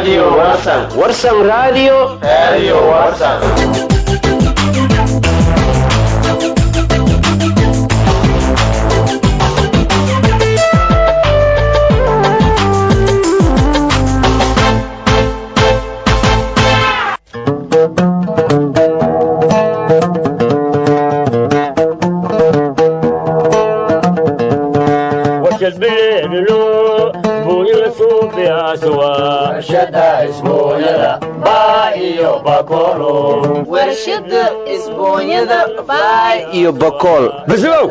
Radio Warsan. warsan radio Radio Warsan. warshada isbuunyada baa iyo bakolo warshada isbuunyada baay iyo bakool بسمو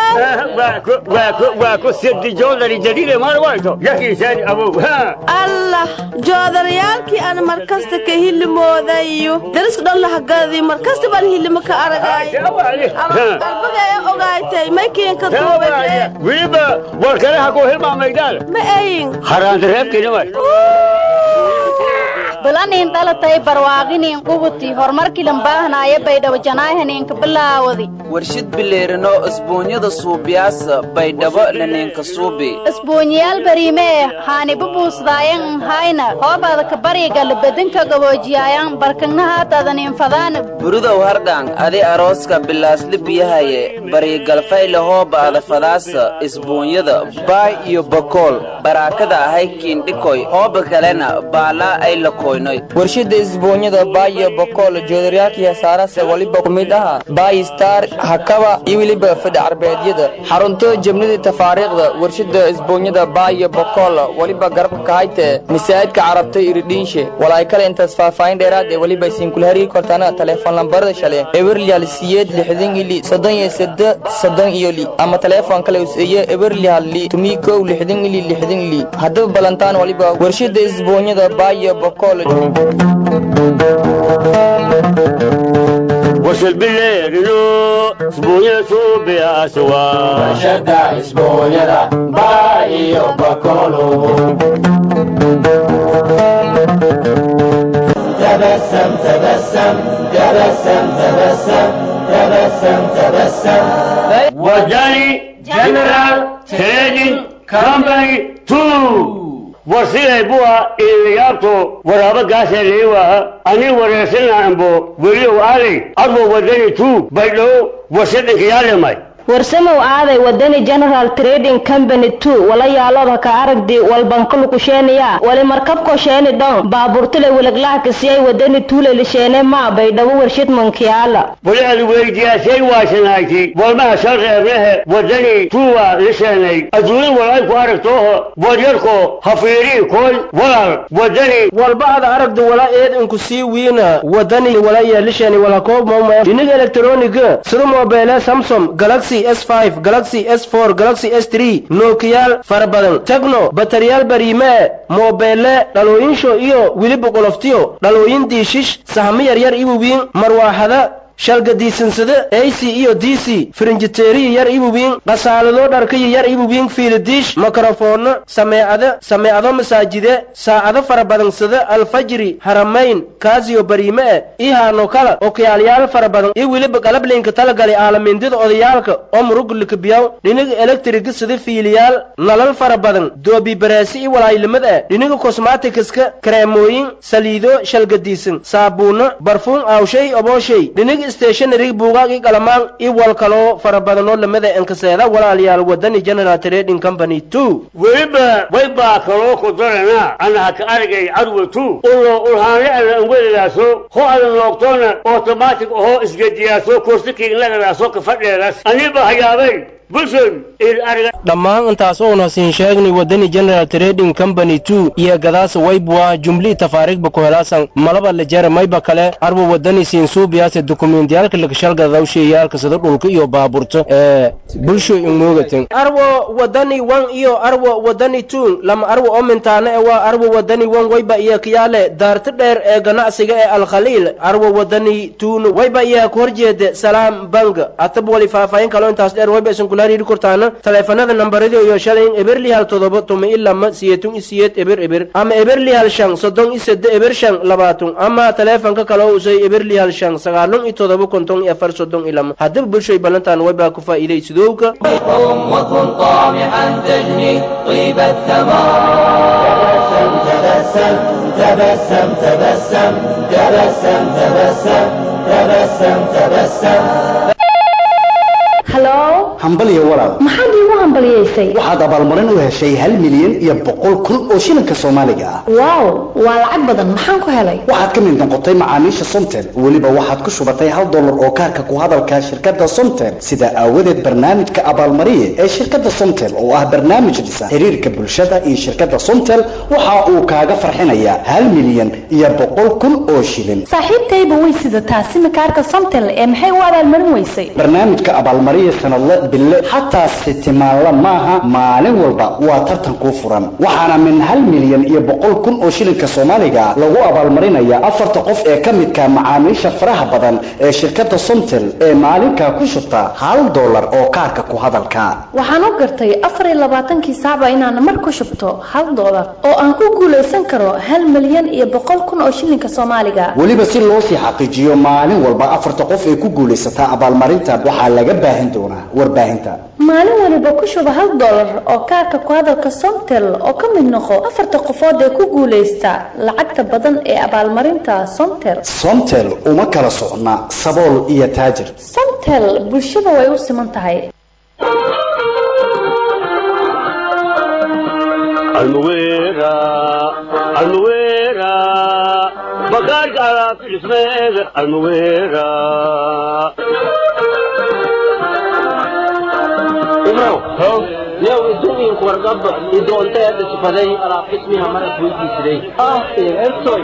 واكو سيدي جولري جديدة ما روايته يحكي ثاني أبو ها allah joodarayaalkii aan markasta ka hilimoodayo dariska dhan lahagadi markasta baan hilimo ka aragay qalbiga ee ogaaytay maykiinka duubade weliba warkanaha ku hilmaamaydaan ma ayin haraandareebkiina way balanin dhalatay barwaaqinin qubuti horumarkilan baahnaaye baydhabo janaahaninka bilaawadi warshid bileerino isbuunyada suubiyaasa baydhabo laninka suubi isbuunyayaal bariime eh haaniba buusdaayan hayna hoobaada ka bariga labedinka gaboojiyaayan barkagnahaataadanin fadaan burudow hardhaan adi arooska bilaasli biyahaye barigalfayle hoobaada fadaasa isbuunyada baay iyo bakool baraakada ahay kiindhikoy hooba kalena baalaa ay la koynoy warshada isbuunyada baayo bokool joodaryaalkii hasaarase waliba ku mid aha baay star hakaba iyo weliba fadhi carbeedyada xarunto jabnida tafaariikhda warshada isbuunyada baayo bokool waliba garabka kahayte masaajidka carabta iridhiinshe walaay kale intaas faahfaahin dheeraad ee waliba isinkula hariiri kortaana teleefon lambarada shale eberlyal siyeed lixdan ili soddon iyo sede soddon iyo li ama teleefon kale usiiye eberlyal li tumii kow lixdan ili lixdan ili haddaba balantaan waliba warshada isbuunyada baayo bokool وصل بالليل اسبوعيا صوبي اسوا warshada isbuunyada baa iyo bakolo تبسم تبسم تبسم تبسم تبسم تبسم وداني جنرال تريدنج كامباني 2 warsiday buwa iilayaabto waraabo gaasaleewa ani wareersana ambo weliyow aaday adwo wadani tu baydhow warsadhanka yaalemay warsamow aaday wadani general trading company two wala yaalooda ka aragdi walbankalukusheeniya wali markabko sheeni dhon baaburtule wilaglahkasiyay wadani tuulelisheene maa baydhabo warshid mankiyaala wali ad weydiyaasay waasanayti walmaha sharqeebnehe wadani tuwa lisheenay adduunya walay ku aragtooho wadyarko hafiirii koy walal wadani walba ad aragdu wala eed inku sii wiina wadani wala yeelishani wala koob mawma iniga elektroniga sida mobeele samsung galaxy s5 galaxy s4 galaxy s3 nookiyaal fara badan tegno bataryaal bariime mobeele dhalooyinsho iyo weliba qoloftiyo dhalooyin diishish sahamo yaryar iwawiin marwaaxada shalgadiisansada ac iyo d c firinjiteeriya yar iwawiin qasaalado dharkaya yar iwawiin fiilidiish mikrofoono sameecada sameecado masaajide saacado fara badansada alfajri haramayn kaasiyo bariime e ihaano kala okiyaalyaal fara badan iyo weliba qalablinka talagalay aalamindida odayaalka oo murugulika biyaw dhiniga elektriga sida fiiliyaal nalal fara badan doobi bareesi iyo walaayilimad e dhiniga kosmatikiska kareemooyin saliido shalgadiisan saabuuno barfuun aawshay obooshay dhiniga stationary buugaag iyo qalamaan iyo wal kaloo fara badanoo lamida enkaseeda walaalayaal wadani general trading company two weliba way baa kaloo ku daranaa anaha ka aragay cadwa tu ulo ulhaanle ala anweladaaso ho ada noogtoona automatic ahoo isgediyaaso kursikiinlagadaaso kafadheedas aniba hayaabay bulshon il arga dhammaan intaas oona siin sheegnay wadani general trading company two iyo gadaasa waybua jumlii tafaariigba ku helaasan malaba lejere mayba kale arba wadani siin suubiyaase dukumentiyaalka lakashalgadaw sheeyaalka sida dhulka iyo baaburto ee bulsho ingoogaten arwo wadani wan iyo arwo wadani two lama arwo oo mintaana e waa arwo wadani wan wayba iyo kiyaale daarta dheer ee ganacsiga ee alkhaliil arwo wadani two wayba iyo ku horjeeda salaam bank atab wali faahfaahin kaloo intaas dheer wayba isin kula hariiri kortaana taleefanada nambarada iyo shalay eberli hal todoba tuma ilama siyeetun isiyeed eber eber ama eberli hal shan soddon isede eber shan labaatun ama taleefanka kale oo usay eberli hal shan sagaalun iyo todoba konton iyo afar soddon ilama haddaba bulshoy ballantaan waybaa ku faa'iiday sidowka وكن طامحا تجني طيب الثمار تبسم تبسم تبسم تبسم تبسم تبسم تبسم تبسم تبسم halo hambaliyo walaal maxaad iigu hambaliyaysay waxaad abaalmarin u heshay hal milyan iyo boqol kun oo shilinka soomaaliga ah waaw waa lacag badan maxaan ku helay waxaad ka mid noqotay macaamiisha somtel weliba waxaad ku shubatay hal dollar oo kaarka ku hadalka shirkadda somtel sidaa aawadeed barnaamijka abaalmariye ee shirkadda somtel oo ah barnaamij dhisa xiriirka bulshada iyo shirkadda somtel waxa uu kaaga farxinayaa hal milyan iyo boqol kun oo shilin saaxiibtayba way sidataa simikaarka somtel ee maxay u abaalmarin weysay barnaamijka abaalmariye sanadle bille xataa sitimaanla maaha maalin walba waa tartan kuu furan waxaana min hal milyan iyo boqol kun oo shilinka soomaaliga lagu abaalmarinaya afarta qof ee ka midka macaamiisha faraha badan ee shirkadda somtel ee maalinkaa ku shubta hal dollar oo kaarka ku hadalka waxaan u gartay afar iyo labaatankii saacba inaan mar ku shubto hal dollar oo aan ku guulaysan karo hal milyan iyo boqol kun oo shilinka soomaaliga weliba si loo sii xaqiijiyo maalin walba afarta qof ee ku guulaysataa abaalmarinta waxaa laga baahin doonaa warbaahinta maalin waliba ku shuba hal dollar oo kaarka ku hadalka somtel oo ka mid noqo afarta qofood ee ku guulaysta lacagta badan ee abaalmarinta somtel somtel uma kala socna sabool iyo taajir somtel bulshada way u siman tahay almuwera almuwera bagaarka alaabta dhismeeda almuwera ibrow yow idumiinku wargaba idoonteeda sifaday alaab qismiha marad weydiisiday ah ertoy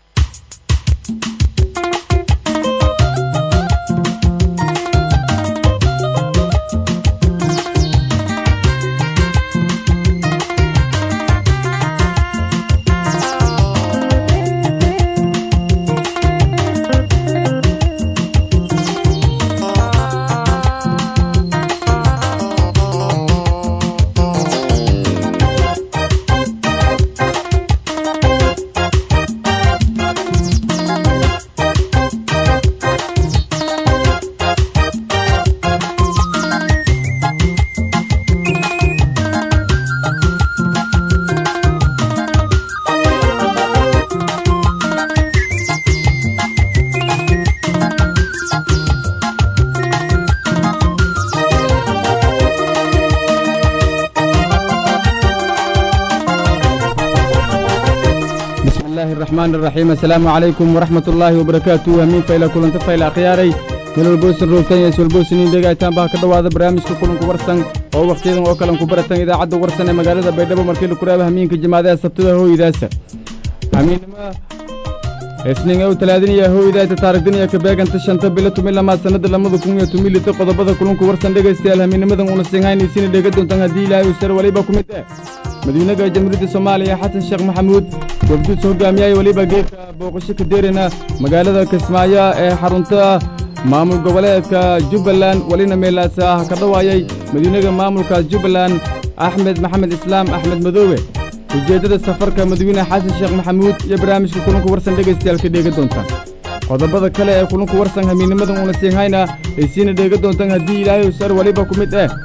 الرحمن الرحيم السلام عليكم ورحمة الله وبركاته همين فإلى كل انتفى إلى خياري من البوسن روتين يسو البوسن إندقى تنبه كدوا هذا برامج كلن كبرسن أو وقتين أو كلن كبرسن إذا عدوا ورسن مقالة بيدبو مركي لكرابة همين كجماعة سبتده هو إذاسة همين ما isniin ow talaadiniya hooydaayta taarigdiniya kabeeganta shanta bilo tumi lamaad sannada lamada kun iyo tumi lita qodobada kulunku warsan dhegaystayaal hamiinimadan una sinhaynaysiina dheega doontaan haddii ilaahay uu sar waliba ku mid eh madiinaga jamhuuriyadda soomaaliya xasan sheekh maxamuud wafduus hogaamiyay weliba geedka booqasho ka deerina magaalada kismaayo ee xarunta maamul goboleedka jubbaland welina meelaas ah ka dhawaayay madiinaga maamulkaas jubbaland axmed maxamed islaam axmed madoobe ujeeddada safarka madaxweyne xasan sheekh maxamuud iyo barnaamijka kulanku warsan dhegaystayaal ka dheega doontaan qodobada kale ee kulanku warsan hamiinimadan uuna siinhayna ay siina dheega doontaan haddii ilaahay sar weliba ku mid eh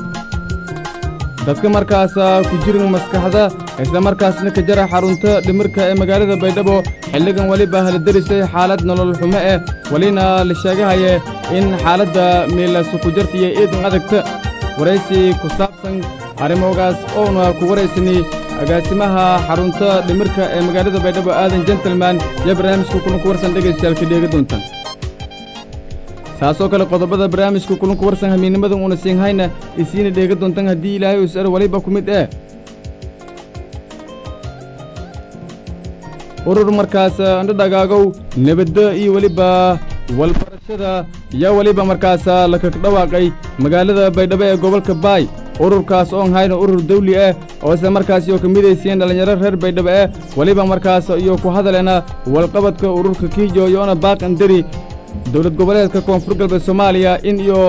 dadka markaas ku jirin maskaxda isla markaasna ka jara xarunta dhimirka ee magaalada baydhabo xilligan weliba haladarisay xaalad nolol xumo eh welina la sheegahaye in xaaladda meelasu ku jartiyo eedan adagta waraysi ku saabsan arrimogaas oona ku waraysanay agaasimaha xarunta dhimirka ee magaalada baydhabo aadan gentleman iyo barnaamijka kulanku warsan dhegaystayaal ka dheega doontaan taasoo kale qodobada barnaamijka kulanku warsan hamiinimadan uuna siinhayna isiina dheega doontaan haddii ilaahay uu sar weliba ku mid eh urur markaas andhadhagaagow nebadda iyo weliba walbarashada iyo weliba markaas lakak dhawaaqay magaalada baydhabo ee gobolka baay ururkaas oon hayna urur dawli ah oo isla markaas iyo ka midaysiyeen dhallinyaro reer baydhabo ah weliba markaas iyo ku hadaleena walqabadka ururka kiijo iyoona baaqandari dowlad goboleedka koonfur galbeed soomaaliya in iyo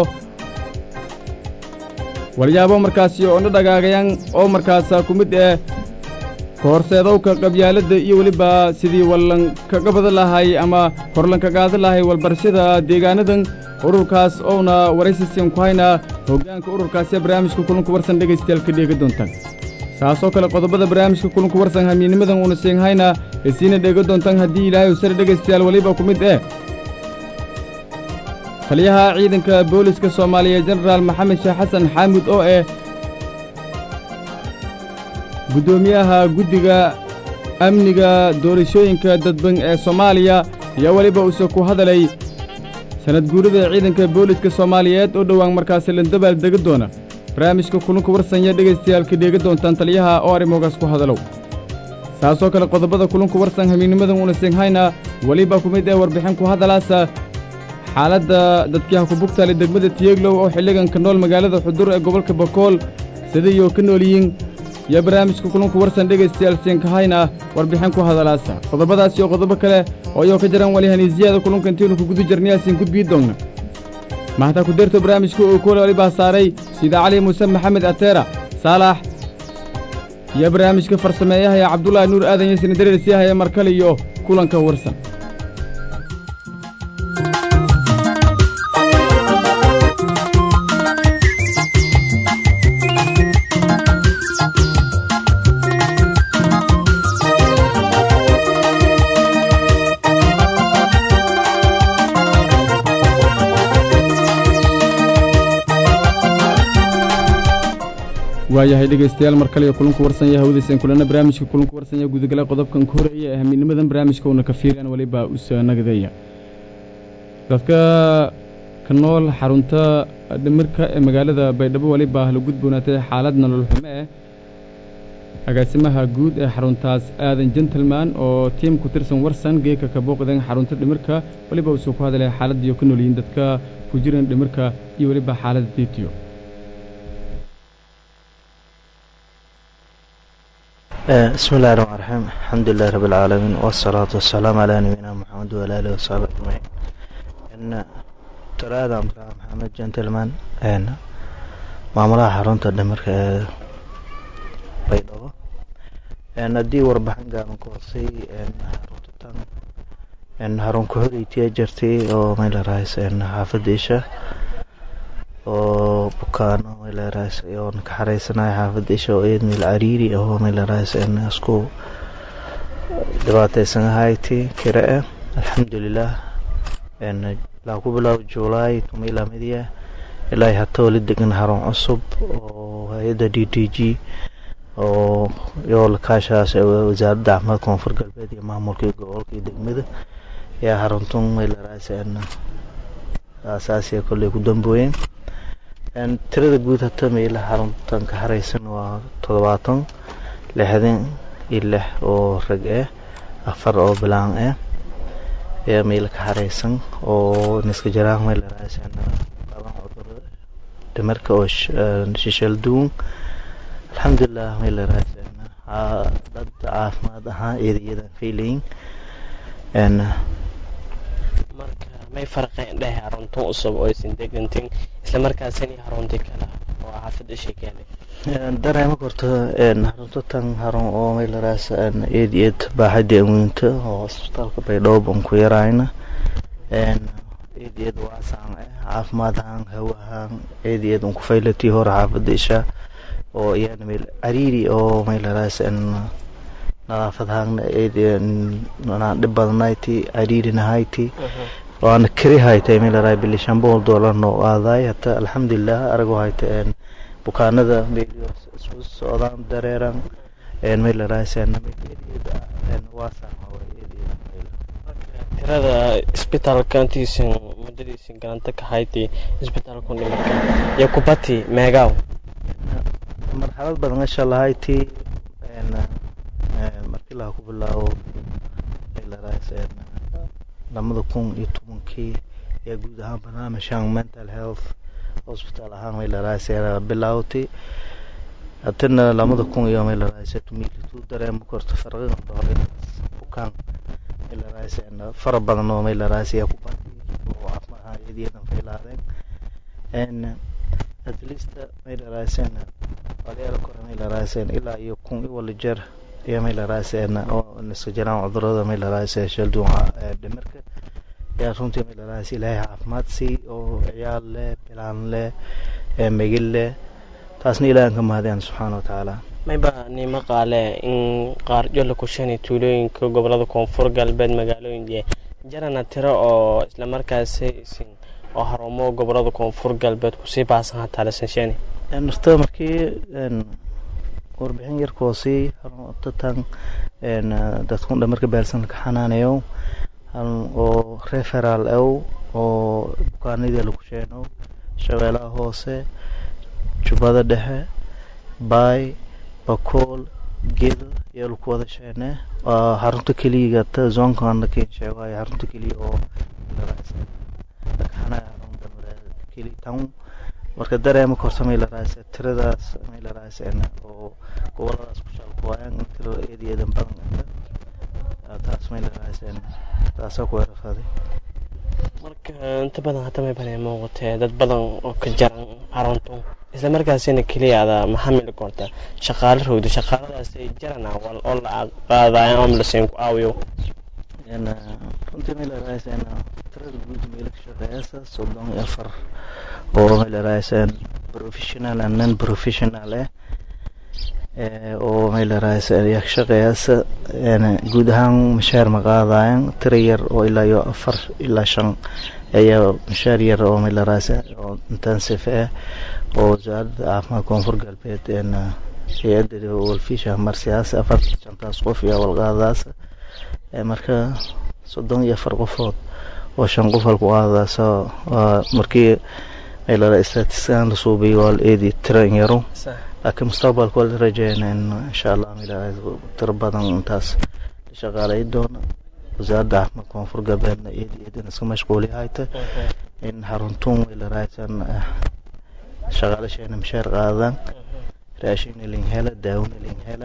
walyaabo markaas iyo ondho dhagaagayaan oo markaas ku mid ah kahorseedowka qabyaaladda iyo weliba sidii wallankaga badan lahay ama horlanka qaadan lahay walbarashada deegaanadan ururkaas ouna waraysiisian ku haynaa hoggaanka ururkaasi barnaamijka kulanku warsan dhegaystayaal ka dheega doontaan saasoo kale qodobada barnaamijka kulanku warsan hamiinimadan uuna siinhayna isiina dheego doontaan haddii ilaahay u sare dhegaystayaal weliba ku mid eh taliyaha ciidanka booliska soomaaliya jenaraal maxamed sheekh xasan xaamud oo eh guddoomiyaha guddiga amniga doorashooyinka dadban ee soomaaliya ayaa weliba uuse ku hadalay sanad guurida ciidanka booliska soomaaliyeed oo dhowaan markaasi landabaal dega doona barnaamijka kulanka warsanya dhegaystayaal ka dheega doontaan taliyaha oo arrimogaas ku hadalow saasoo kale qodobada kulanku warsan hamiinimadan uuna siinhayna weliba ku mid ee warbixin ku hadalaasa xaaladda dadkii ha ku bugtaale degmada tiyeglow oo xilligan ka nool magaalada xudur ee gobolka bakool sidaiyo ka nool yihiin iyo barnaamijka kulanku warsan dhegaystayaal siinkahayna warbixin ku hadalaasa qodobadaas iyo qodobo kale oo iyoo ka jiraan wali haniisiyada kulunka intiinu ku guda jirnayaasin gudbii doonna mahtaa ku deerto barnaamijka uu kole walibaa saaray sida cali muuse maxamed ateera saalax iyo barnaamijka farsameeyahaya cabdulaahi nuur aadan yasina dareersiyahaye markale iyo kulanka warsan waayahay dhegaystayaal mar kale iyo kulanku warsanya hawdaysan kulana barnaamijka kulanku warsanya gudagala qodobkan ku horeeya ee hamiinimadan barnaamijka uuna ka fiiriyaan weliba usa nagadeeya dadka ka nool xarunta dhimirka ee magaalada baydhabo weliba la gudboonaatay xaalad nolol xumo eh agaasimaha guud ee xaruntaas aadan gentleman oo tiim ku tirsan warsan geeka ka booqdeen xarunta dhimirka weliba uusuu ku hadlaya xaaladdiiyo ka noolyihiin dadka ku jiran dhimirka iyo weliba xaaladda diitiyo بسم الله الرحمن الرحيم الحمد لله رب العالمين والصلاة والسلام على نبينا محمد وعلى آله وصحبه أجمعين إن ترى محمد جنتلمان إن maamulaha xarunta dhimirka ee baydhabo haddii warbixin gaaban ku hoosay xaruntan xarun ku-xogeytiya jirtay oo maylarahayse xaafadda isha oo bukaano maylarahayse oon ka xareysanaya xaafadda isha oo eed meel cariiri ahoo maylarahayse isku dhibaateysan ahayti kire ah alxamdulilah ilaa ku bilaabo juulaay tumaila midiya ilaa hataa wali degan xarun cusub oo hay-adda d d g oo yoolkaashaas wasaaradda caafimaadka koonfur galbeed iyo maamulka iyo gobolka iyo degmada ayaa xaruntun maylarahayse asaasiya kolley ku dambooyeen tirada guud hata meela xaruntan ka xareysan waa toddobaatan lixdan iyo lix oo rag ah afar oo bilaan ah ayaa meela ka xareysan oo niska jaraan maylarahayse qaban cuduro dhimarka oo shishal duun alxamdulilah maylarahayse dad caafimaad ahaan eedayadan faylayin marka may farqeen dheh xaruntan cusub oo aysan degantin isla markaasina xarunti kale oo xaafadda sheekeene dareema korta xarunta tan xarun oo maylarahayse eed eed baaxadii amweynta oo isbitaalka baydhabo aan ku yarayna eed eed waasaan ah caafimaad ahaan hawo ahaan eed eed aan ku faylatii hore xaafadda isha oo iyana meel cariiri oo maylarahayse nadaafad ahaanna eed dhib badanayti cariirinahayti waana kari haytay maylarahaya bili shan boqol doolar noo aadaay hata alxamdulilah arago hayta bukaanada meelyo isku socdaan dareeran maylarahayse waasaan tirada isbitaalka intiisan muddadiisan galanta ka haytay isbitaalku dhimarka iyo kubati meegaaw marxalad badan gasha lahayti markii laha ku bilaabo maylarahayse lamada kun iyo tobankii ayaa guud ahaan barnaamijkan mental health hospital ahaan maylarahayse bilaawtay haddana lamada kun iyo maylarahayse tumiilituu dareema korta farqiga dhore bukaan maylarahayse fara badan oo maylarahayse ayaa ku baatay oo caafimaad ahaan eediyadan faylaadeen at least maylarahayse walayaal kore maylarahayse ilaa iyo kun iyo wala jeer iyo maylarahayse oo niska jiraan cudurada maylarahayse shalduunca dhimirka ayaa runtii maylarahayse ilaahay caafimaad sii oo ciyaal leh bilaan leh megil leh taasna ilaahan ka mahadiyaan subxaana wa tacaala mayba nimo qaale in qaarjo la kushanay tuulooyinka gobolada koonfur galbeed magaalooyin jarana tiro oo islamarkaasi isin oo harumo gobolada koonfur galbeed kusii baasan hataa lasanshani horta markii warbixin yarkoosii tatan dadkun dhamarka baalsan ka xanaanayo oo referaal ew oo bukaanadii lagu sheeno shabeelaha hoose jubbada dhexe baay bakool gedo ayaa lagu wada sheene waa xarunta keliya ta zoonkan lakin sheegayo xarunta keliya oo keli town marka dareema korta may la raaysa tiradaas may la raaysa oo goboladaas ku shalkuwaayan in tiro eed eedan badan taas may la raaysa taasaa ku erafaaday marka inta badan hadda may banay muuqatee dad badan oo ka jaran xaruntu isla markaasina keliya ada maxamili korta shaqaale rogda shaqaaladaas ay jarana wal oo la qaadayan oo lasin ku aawiyo runtii may la raaysa tirada guud meela ka shaqeeyasa soddon iyo afar oo may la raaysa professional and non professional eh oo may la raaysa ayaa ka shaqeeyasa guud ahaan mashaar ma qaadayan tira yar oo ilaa iyo afar ilaa shan ayaa mashaar yar oo may la raaysa oo intensive ah oo wasaaradda caafimaad koonfur galbeed hay-adda walfisha marsiyaas afar shantaas qof iyo walqaadaas marka soddon iyo afar qofood oo shan qof halku qaadadaasa markii may la statiskan la suubiyo waa la eedi tira yaro laakiin mustaqbalka waa la rajeynaa in insha allah mila tiro badan intaas la shaqaalay doona wasaaradda caafimaad koonfur galbeedna eedi eedin iska mashquuli hayta in xaruntuun way la raaysan shaqaalasheena mishaar qaadaan raashin ilin hela daawin ilin hela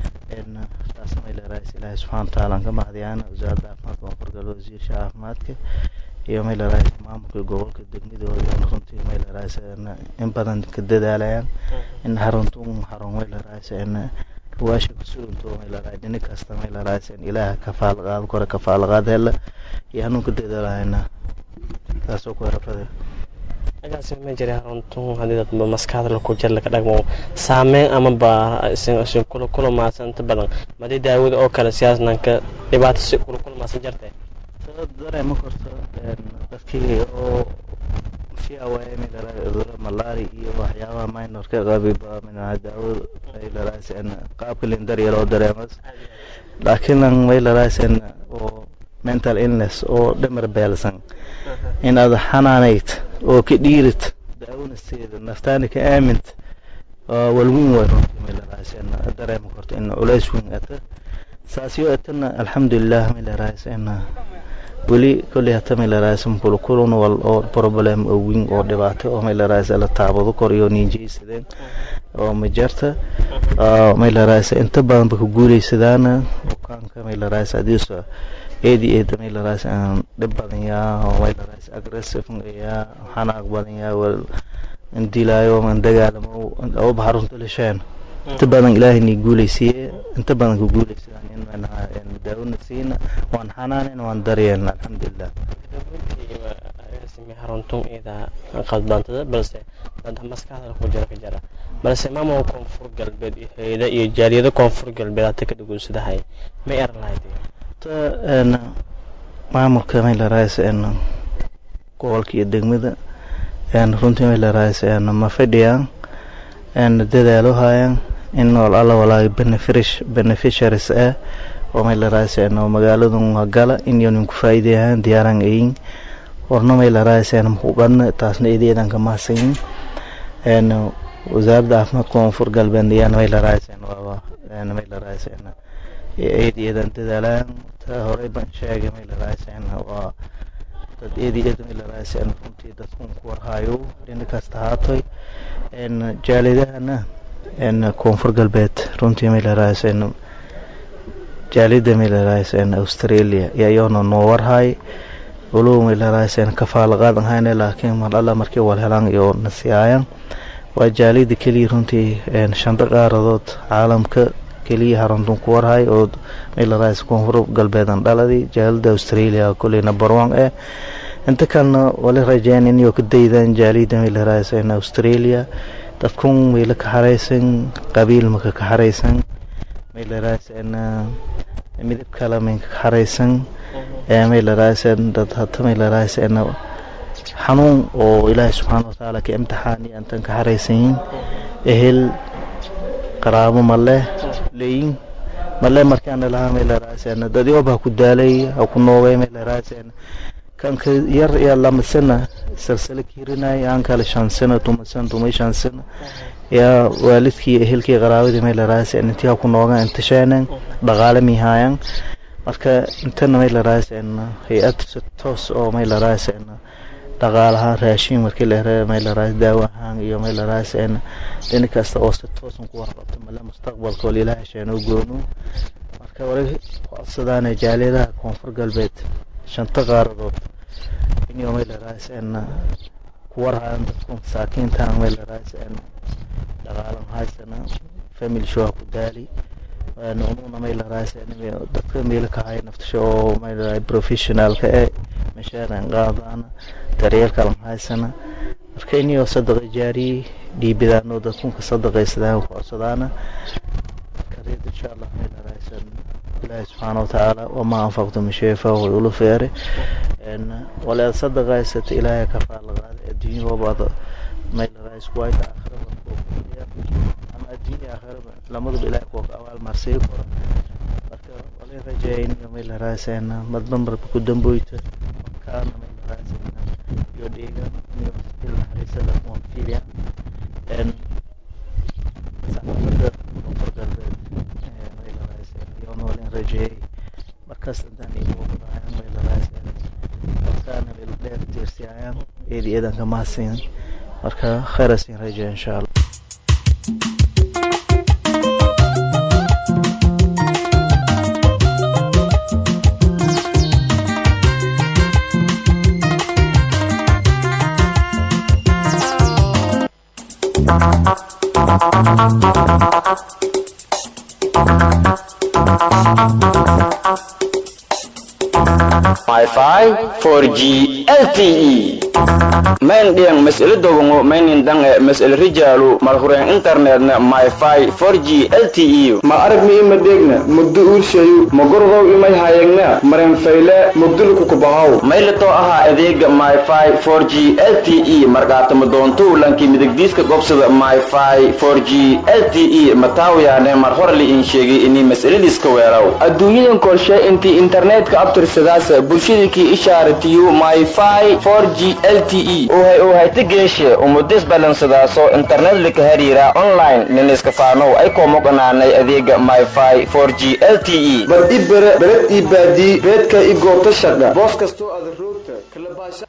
taasna way la raaysa ilaahay subxaana watacaala aan ka mahdiyaana wasaaradda caafimaadka koonfur galbeed wasiirsha caafimaadka iyo may la raaysa maamulka gobolka degmadooda runtii may la raaysa in badan ka dadaalayaan in xaruntuun xarun may la raaysa in ruwaasha kusugunto may la raay dhini kasta may la raaysa in ilaaha kafaal qaado kore kafaal qaad hela iyo hanuun ka dadaalayana taasoo ku erafade agaasi ma jira xaruntuun haddii dadba maskaxda laku jir laka dhagmo saameyn amaba isin kula kulmaasan inta badan madii daawada oo kale siyaasnanka dhibaato si kula kulmaasan jirtay dareema korto dadkii oo fiawaaye cuduro malaari iyo waxyaabaha minorka qabiba daawada ay laraaysan qaabka lindar loo dareemas laakiin may laraaysan oo mental illness oo dhamar beelsan in aad xanaanayd oo ka dhiirid daawanasteeda naftaana ka aamint walweyn way runtii may laraaysan dareema korto in culays weyn ata saasyo atana alxamdulilah may laraaysan weli kolley hata may laraaysan kulukulun wal oo problem oo weyn oo dhibaato oo may laraaysan la taabado kor iyo niinjaysadeen oo majarta may laraaysan inta badanba ku guuleysadaana bukaanka may laraaysan adiisa eedi eeda may laraaysan dhib badan yaa oo may laraaysan aggressive yaa xanaaq badan yaa wal indilaayo man dagaalamo oo baxarunta lasheen inta badan ilaahay ni guuleysiye inta badan ku guuleysadaan in aan daawona siina waan xanaanen waan daryeelna alxamdulilah xaruntun ida qaldantada balse dad maskaxda ku jira ka jira balse maamulka koonfur galbeed iyo hayada iyo jaaliyada koonfur galbeed hata ka dhagoonsadahay ma eran lahayd maamulka may la raaysa gobolka iyo degmada runtii may la raaysa ma fadhiyaan dadaalo hayaan in nool alla walaaga beneficiaries ah oo may la raaysan oo magaaladan gala in yonin ku faa'iideeyaan diyaaran ayin warna may la raaysan muqadna taasna ideedan ka mahadsan een wasaaradda caafimaadka koonfur galbeed ayaan may la raaysan waa may la raaysan eedeedan dadaalaan ta horey baan sheegay may la raaysan waa dad eedeeda may la raaysan runtii dadkun ku warhayo dhinac kasta haatoy een jaalidahana een koonfur galbeed runtii may la raaysan jaalida may la raaysan australia iyayoona noo warhay walow may la raaysan kafaala qaadan hayne laakiin mar alla markii wal helaan iyo nasiyaayan waa jaalida keliya runtii shanta qaaradood caalamka keliya haruntun ku warhay oo may la raaysan koonfur galbeedan dhaladii jaalida australia kuley number one eh inta kalena wali rajeyn inay ka daydaan jaalida may la raaysan australia dadkun mayla ka haraysan qabiil maka ka haraysan maylaraaseen midab kale maynka ka haraysan maylaraaseen dad hata maylaraaseen xanuun oo ilaahay subxaana watacaala ka imtixaani antan ka haraysanyin ehel qaraabo male leyin male markaana lahaa maylaraaseen dadyoba ha ku daalay ha ku noogay maylaraaseen kanka yar yaa lamasana salsala kiirinay aan kale shansana tumasan tumay shansana yaa waalidkii ehelkii qaraabadii maylaraaseen intii ha ku noogaan inta sheenan dhaqaale mihaayan marka intana maylaraaseen hay-ad si toos oo maylaraaseen dhaqaalaha raashin markii la hera maylaraas daawo ahaan iyo maylaraaseen dhini kasta oo si toosan ku warqabto male mustaqbalka wal ilaaha sheeno goonu marka wali codsadaana jaaliyadaha koonfur galbeed shanta qaaradood inuu maylaraaseen ku warhayan dadku masaakiinta maylaraaseen dhaqaalan haysana family show ku daali ununa maylaraaseen dadka meelo ka haya naftasha oo maylaraa professionalka ee mashaaran qaadana daryeelkalan haysana marka inio sadaqa jaariye dhiibidaano dadkunka sadaqaysadaan ku codsadaana marka reed insha allah maylaraaseen ilaahi subxaana watacaala wamaa anfaqtu min shay fahuwa yulu feere walaad sadaqaysata ilaahay ka faallaqaada adduunya wabaada maylaraas kuwayta aakhira ama adduunya aakhiraba lamaduba ilaahay kuwa ka abaal marsii kora marka wala rajayniyo maylaraaseen madba marba ku damboyta kaana maylaraaseen iyo dheegan iyo ilnaxariisada kuma fiiliyaan saxaafada koonfur galbeed maylaraaseen iyo noolin rajeeyay markaas intaan igu qodaayan maylaraaseen markaana meel dheer tiirsiyayaan eedi eedan ka mahadsin marka khayrasin rajeeya insha allah Wi-Fi 4G LTE main diang mas'ala dogongo mainin dange mas'ala rijalu malhuren internetna Wi-Fi 4G LTE ma arag mi ima degna mugdu urshayu magordow imay hayagna maren fayle mugdulku kubahaw maylato aha adeega Wi-Fi 4G LTE markaata madoonto lanki midigdiiska gobsada Wi-Fi 4G LTE mataawiyaane mar hore li in sheegay inay mas'aladiiska weeraw adduunyadan korshe intii internetka abtirsadaas bulshadakii ishaaratiyo myfi 4g lte uhay uhayta geeshe umudis balansadaaso internet lika hariira online niniska faanow ay koomoqanaanay adeega myfi 4g lte bal i bere bered ii baadii beedka i goobta shaqha boos kastoo aad roogta kalabaasha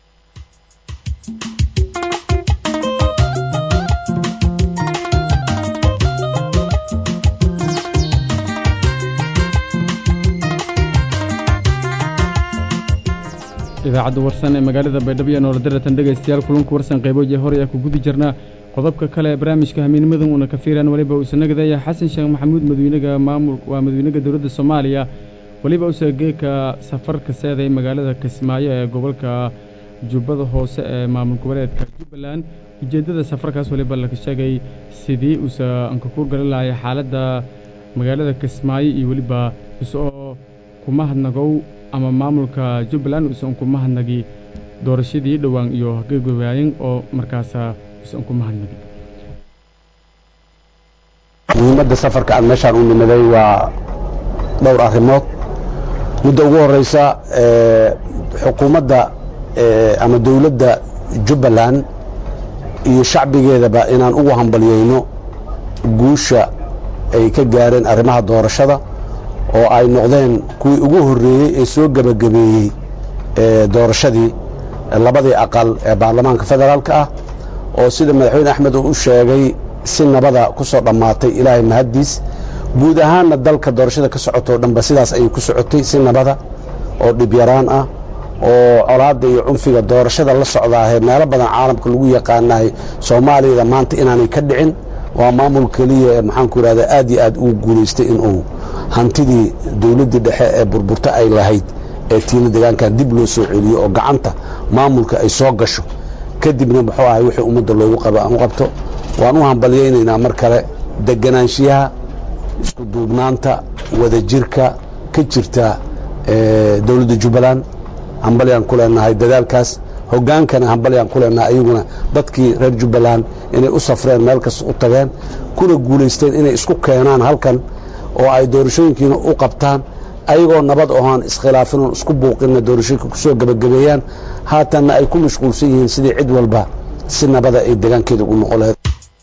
idaacadda warsan ee magaalada baydhabo iyo nooladaratan dhegaystayaal kulanku warsan qayboodii hore ee ku gudi jirnaa qodobka kale ee barnaamijka hamiinimadan uuna ka fiiraan weliba uusa nagadaya xasan sheekh maxamuud madawynaga maamul waa madawynaga dowladda soomaaliya weliba usa geeka safarka seeday magaalada kismaayo ee gobolka jubbada hoose ee maamul goboleedka jubbaland ujeeddada safarkaas weliba laga sheegay sidii uusa ankakuur galan lahay xaaladda magaalada kismaayo iyo weliba isoo kuma hadnagow ama maamulka jubbaland uusan ku mahadnagi doorashadii dhowaan iyo gegawaayin oo markaasa uusan ku mahadnagi muhiimadda safarka aan meeshaan u nimaday waa dhowr arrimood midda ugu horeysa xukuumadda ama dowladda jubbaland iyo shacbigeedaba inaan ugu hambalyeyno guusha ay ka gaareen arrimaha doorashada oo ay noqdeen kuwii ugu horreeyey ee soo gebagabeeyey doorashadii labadii aqal ee baarlamaanka federaalka ah oo sida madaxweyne axmed uu u sheegay si nabada ku soo dhammaatay ilaahay mahaddiis guud ahaanna dalka doorashada ka socotoo dhanba sidaas ayay ku socotay si nabada oo dhibyaraan ah oo colaadda iyo cunfiga doorashada la socdaahee meelo badan caalamka lagu yaqaanahay soomaaliyada maanta inaanay ka dhicin waa maamul keliya ee maxaanku idhahda aad iyo aad uu guulaystay inuu hantidii dowladdii dhexe ee burburta ay lahayd ee tiina deegaankan dib loo soo celiyo oo gacanta maamulka ay soo gasho kadibna muxuu ahay wixii ummadda loogu qabo aan u qabto waan u hambalyaynaynaa mar kale deganaanshiyaha isku duubnaanta wadajirka ka jirta dowladda jubbaland hambalyaan ku leenahay dadaalkaas hogaankana hambalyaan ku leenahay ayaguna dadkii reer jubbaland inay u safreen meel kasta u tageen kuna guulaysteen inay isku keenaan halkan oo ay doorashooyinkiina u qabtaan ayagoo nabad ohaan iskhilaafin oon isku buuqinna doorashooyinka ku soo gebagabeeyaan haatanna ay ku mashquulsan yihiin sidii cid walba si nabada ay degaankeeda ugu noqon lahayd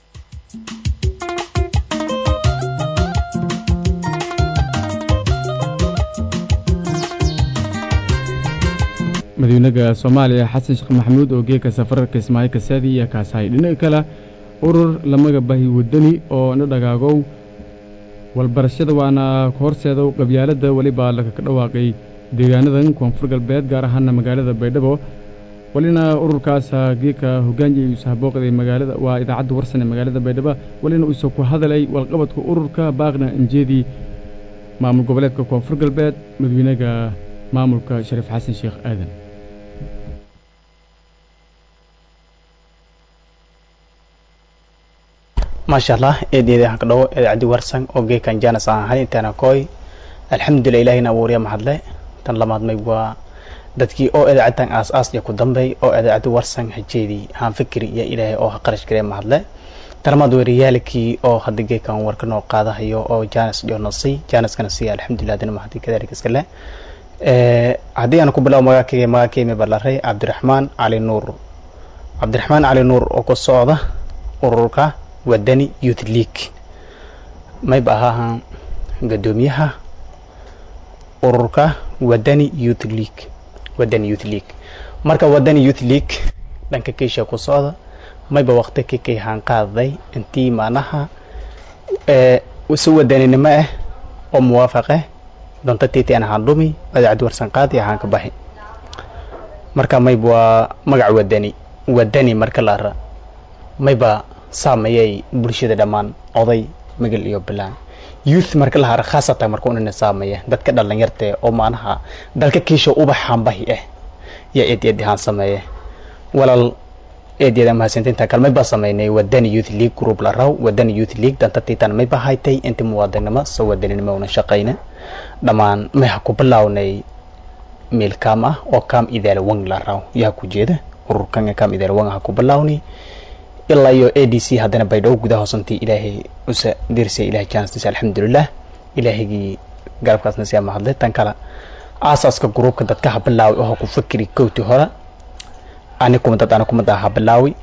madaxweynaha soomaaliya xasan sheekh maxamuud oo geeka safararka ismaaciil kasaadi iyo kaasahay dhinaca kale urur lamaga bahi wadani oo na dhagaagow walbarashada waana horseedow qabyaaladda weliba lakaga dhawaaqay deegaanadan koonfur galbeed gaar ahaana magaalada baydhabo walina ururkaasa geeka hogaanji sahabooqday magaalada waa idaacadda warsan ee magaalada baydhabo walina uuse ku hadalay walqabadka ururka baaqna injeedii maamul goboleedka koonfur galbeed madaxweynaha maamulka shariif xasan sheekh aadan maasha allah eedeeda aan ka dhawo idaacaddi warsan oo geekan jaanas aan ahay intaana kooy alxamdulillah ilaahina abuuriya mahadle tan lamaad may waa dadkii oo idaacaddan aas aas iyo ku dambay oo idaacaddi warsan hajeedii haan fikri iyo ilaahay oo ha qarash garee mahadle tarmaad weeriyaalkii oo hadda geekan warka noo qaadahayo oo jaanas iyo nasay jaanaskana siiya alxamdulillah adina mahadi kadaalika iskale haddii aan ku bilaabo magaalkayga magaalkaymi ballaray cabdiraxmaan cali nuur cabdiraxmaan cali nuur oo ku socda ururka wadani youth league mayba ahaahan gadoomiyaha ururka wadani youth league wadani youth league marka wadani youth league dhanka keisha ku socda mayba waqti kikay haan qaadaday intii maanaha si wadaninimo ah oo muwaafaqe donta titi aan ahaan dhumi idaacaddi warsan qaadi ahaan ka baxi marka mayba waa magac wadani wadani marka la ara mayba saameeyay bulshada dhammaan oday magal iyo bilaan youth marka la hara khaasatan marka unana saameeya dadka dhalinyarta oo maanaha dalka kiisha ubaxaan bahi ah yaa eed eed ahaan sameeya walaal eed eed mahadsantinta kale mayba sameynay wadani youth league group la raw wadani youth league danta titan mayba haytay inta muwaadinimo soo wadaninimo una shaqayna dhammaan may ha ku bilaawnay meel kaam ah oo kaam idaala wang la raw yaa ku jeeda ururkan kaam idaala wang ha ku bilaawni ilaa iyo a d c haddana baydhabo gudaha hoosantii ilaahay usa dirsay ilahay jaanstiisa alxamdulilah ilaahigii garabkaasna siyaa mahadlay tan kale aasaaska gruubka dadka ha bilaawi oo ha ku fakiri kowti hore ani kuma dad ana kuma daa ha bilaawi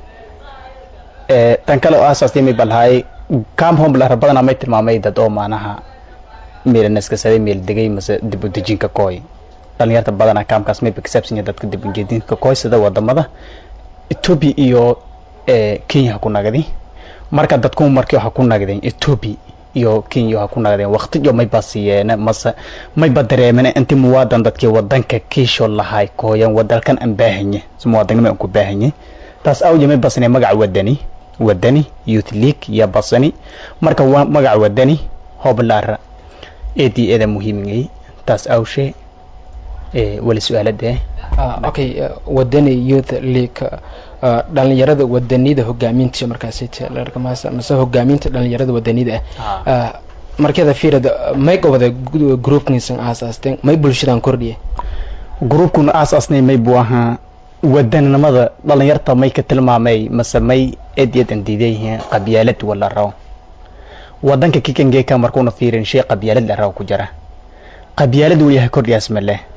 tan kale oo aasaastii may balhaay kaam homblar badanaa may tilmaamay dad oo maanaha meelanaskasaday meel degay mase dib u dejinka kooy dhalinyarta badanaa kaamkaas mayba kasaabsan yahay dadka dib u jeedinka kooy sida wadamada ethiopia iyo kenya ha ku nagdi marka dadku markii waxa ku nagdeen ethiopia iyo kenya waxa ku nagdeen waqtiyo mayba siiyeen mase mayba dareemeen intii muwaadan dadkii wadanka kiisho lahay kooyan wadalkan aan baahanye muwaadinimo aan ku baahanye taas awje may basnay magaca wadani wadani youth league ya basani marka waa magaca wadani hoblaara eedii eeda muhiimingay taas awshe wali su-aalada okay wadani youth league dhalinyarada wadanida hogaaminta markaas mase hogaaminta dhalinyarada wadanida ah markeeda fiirad may gobada groupkiisan aasaasteen may bulshadan kordhiye gruubkuna aasaasnay may buu ahaa wadaninimada dhalinyarta may ka tilmaamay mase may eed eed aan diidan yihiin qabyaalad wala raw wadanka kikangeeka markuuna fiirin shay qabyaalad la raw ku jira qabyaalad wuu yahay kordhiyaas ma leh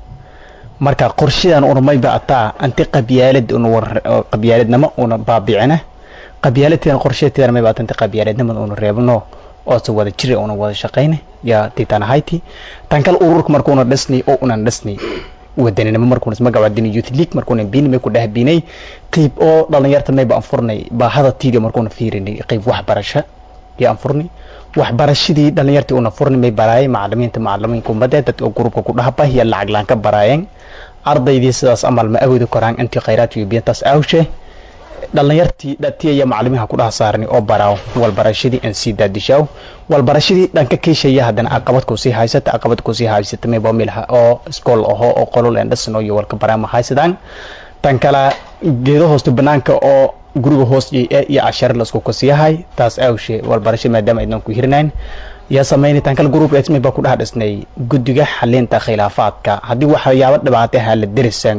marka qorshadan una mayba ataa anti qabyaalad una qabyaaladnimo una baabicina qabyaaladteedan qorsheteedan mayba ata anti qabyaaladnimada una reebno oo se wada jira una wada shaqayna yaa titan hayti tan kale ururka markuuna dhisnay oo unan dhisnay wadaninimo markuuna magaca wadani youth league markuuna biin may ku dhahbinay qayb oo dhalinyarta mayba aan furnay baahada tiidi markuuna fiirinay qayb waxbarasho yaa aan furnay waxbarashadii dhalinyartii una furnay may baraayay macalimiinta macalimiinka ummadda dadka gruubka ku dhahba iyo lacag laan ka baraayeen ardaydii sidaas amal ma awoodi karaan intii khayraadka iyo biyantaas awshe dhalinyartii dhatiya iyo macalimiinha ku dhaha saarnay oo baraaw walbarashadii aan sii daadishaaw walbarashadii dhanka kiishaya haddana aqabad ku sii haysata aqabad ku sii haysata mayba milha oo iskool aho oo qolol aan dhisno iyo walka baraama haysadaan tan kale geedo hoosta banaanka oo guriga hoos jey iyo cashare lasku kasiyahay taas awshe walbarasho maadaama aydan ku hirnayn yaa samaynitaan kale group esmi baa ku dhex dhisnay guddiga xalinta khilaafaadka haddii waxyaabo dhibaato aha la derisaan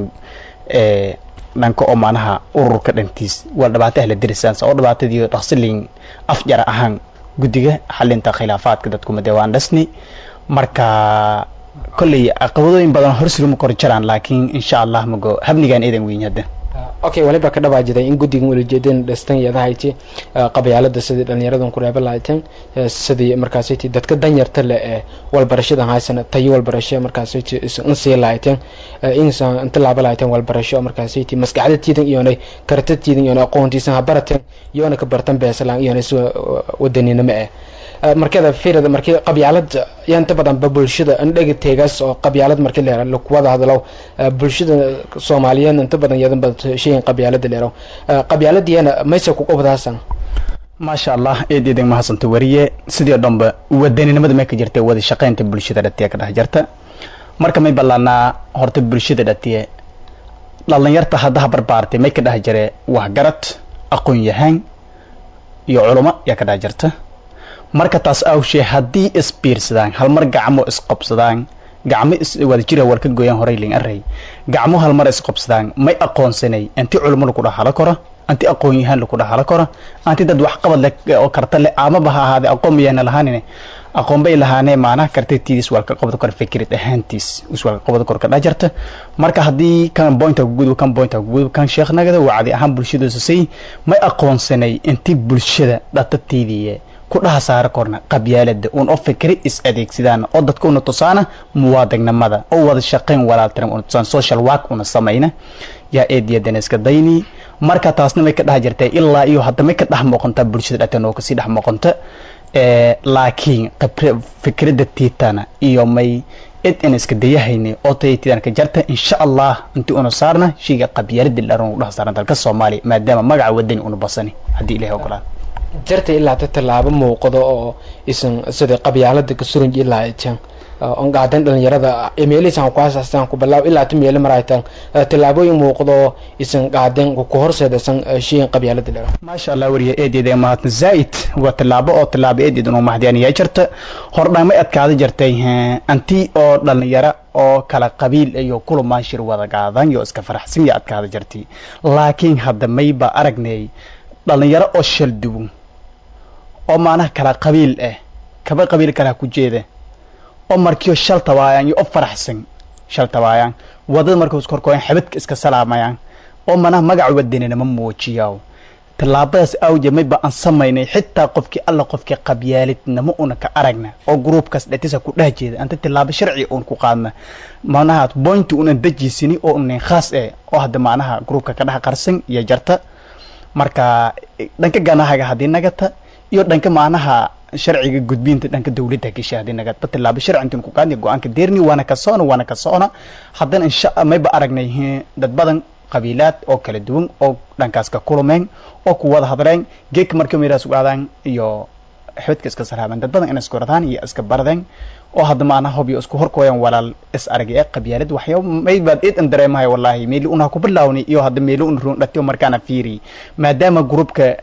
dhanka oo maanaha ururka dhantiis waa dhibaato ah la derisaan oo dhibaatadii dhaqsilin afjara ahaan guddiga xalinta khilaafaadka dadkuma dee waan dhisni marka kolley caqabadooyin badan horsuruma kor jiraan laakiin insha allah mago habnigaan eedan weyn hadda okay waliba ka dhawaajiday in guddigan walajeedeen dhistan iyadahayti qabyaalada sidii dhalinyaradan ku reeba lahayteen sidii markaasyti dadka danyarta le ee walbarashadan haysana tayo walbarasho markaasyti in sii lahayteen insan inta laaba lahayteen walbarasho markaasyti maskaxdatiidan iyonay karatatiidan iyonay aqoontiisan ha barateen iyona ka bartan beesalaan iyonay si wadaninimo eh markada firada markii qabyaalad yaa inta badan ba bulshada indhaga teegaas oo qabyaalad markii leera lakuwada hadalow bulshada soomaaliyeed inta badan yadan bad sheeyin qabyaalada leerow qabyaaladiyana maysa ku qobdaasan maasha allah eed eedan mahadsanta wariye sidii oo dhanba wadaninimada may ka jirta wada shaqaynta bulshada dhatiya ka dhex jirta marka may ballaanaa horta bulshada dhatiye dhalinyarta haddaha barbaartay may ka dhex jire waxgarad aqoon yahaan iyo culamo yaa ka dhex jirta marka taas awshee haddii isbiirsadaan halmar gacmo isqobsadaan gacmo wada jira war ka gooyaan horay ling array gacmo halmar isqobsadaan may aqoonsanay anti culimo lagu dhaxalo karo anti aqoon yahaan lagu dhaxalo karo anti dad waxqabad leh oo karta leh amaba ha ahaade aqoon mayana lahaanine aqoon bay lahaanee maanaha kartatiidis waa ka qabad karo fikrad ahaantiis is waa ka qabad karo ka dhajarta marka haddii kan pointa ku gudub kan pointa ku gudub kan sheekhnagada wacdi ahaan bulshadiisa say may aqoonsanay inti bulshada dhatatiidiye ku dhaha saara korna qabyaalada uun oo fikri is adeegsadaan oo dadka una tusaana muwaadignimada oo wada shaqayn walaaltiran una tusaan social work una samayna yaa eediyadan iska dayni marka taasna may ka dhex jirtay ilaa iyo hadda may ka dhex muuqanta bulshada dhatan oo kasii dhex muuqanta laakiin fikrada tiitana iyo may id in iska dayahayni oo taytidan ka jarta insha allah intii una saarna shayga qabyaalada dharan u dhaha saaran dalka soomaaliya maadaama magaca wadani una basani haddii ilahay ogolaan jarta ilaa ta tallaabo muuqdo oo isan sida qabyaalada ka suran ilaa aytan on qaadan dhalinyarada emeelisan ku asaastaan ku bilaab ilaa tu meelo maraytan tallaabooyin muuqdo isan qaadan ku horseedaysan shiin qabyaalada leh maasha allah wariye eedeeda mahadna zaid waa tallaabo oo tallaabo eedeeda inuu mahdiyan yaa jirta hordhamay adkaada jirtay anti oo dhalinyaro oo kala qabiil iyo kulumaan shir wada qaadan iyo iska faraxsan iyo adkaada jirtay laakiin hadda mayba aragnay dhalinyaro oo shal duwan oo maanaha kala qabiil ah kaba qabiil kala ku jeeda oo markiyo shal tabaayaan iyo o faraxsan shal tabaayaan wadada markuu iskorkooyan xabadka iska salaamayaan oo manaha magaca wadaninama muujiyaa tallaabadaas awje mayba aan samaynay xitaa qofkii alla qofkii qabyaalidnimo una ka aragna oo gruubkaas dhatisa ku dheh jeeda anta tallaabo sharci uun ku qaadna manaha bointi unan dejiisini oo unan khaas eh oo hadda macnaha gruubka ka dhex qarsan iyo jarta marka dhanka ganahaga haddii nagata iyo dhanka macnaha sharciga gudbinta dhanka dawladda gashay haddii nagadba tallaabo sharci intiin ku qaadnay go-aanka deerni waana ka socona waana ka socona haddana insha mayba aragnay dad badan qabiilaad oo kala duwan oo dhankaas ka kulumeen oo ku wada hadleen geedka marka meeraas ugaadaan iyo xibadka iska sarhaabeen dad badan inay isku radaan iyo iska baradeen oo hadda maanaha hobiyo isku horkooyan walaal is aragay ee qabyaalad waxyaaba maybaad id an dareemahay wallaahi meeli una ku bilaawni iyo hadda meeli un ruun dhatiyo markaana fiiri maadaama gruubka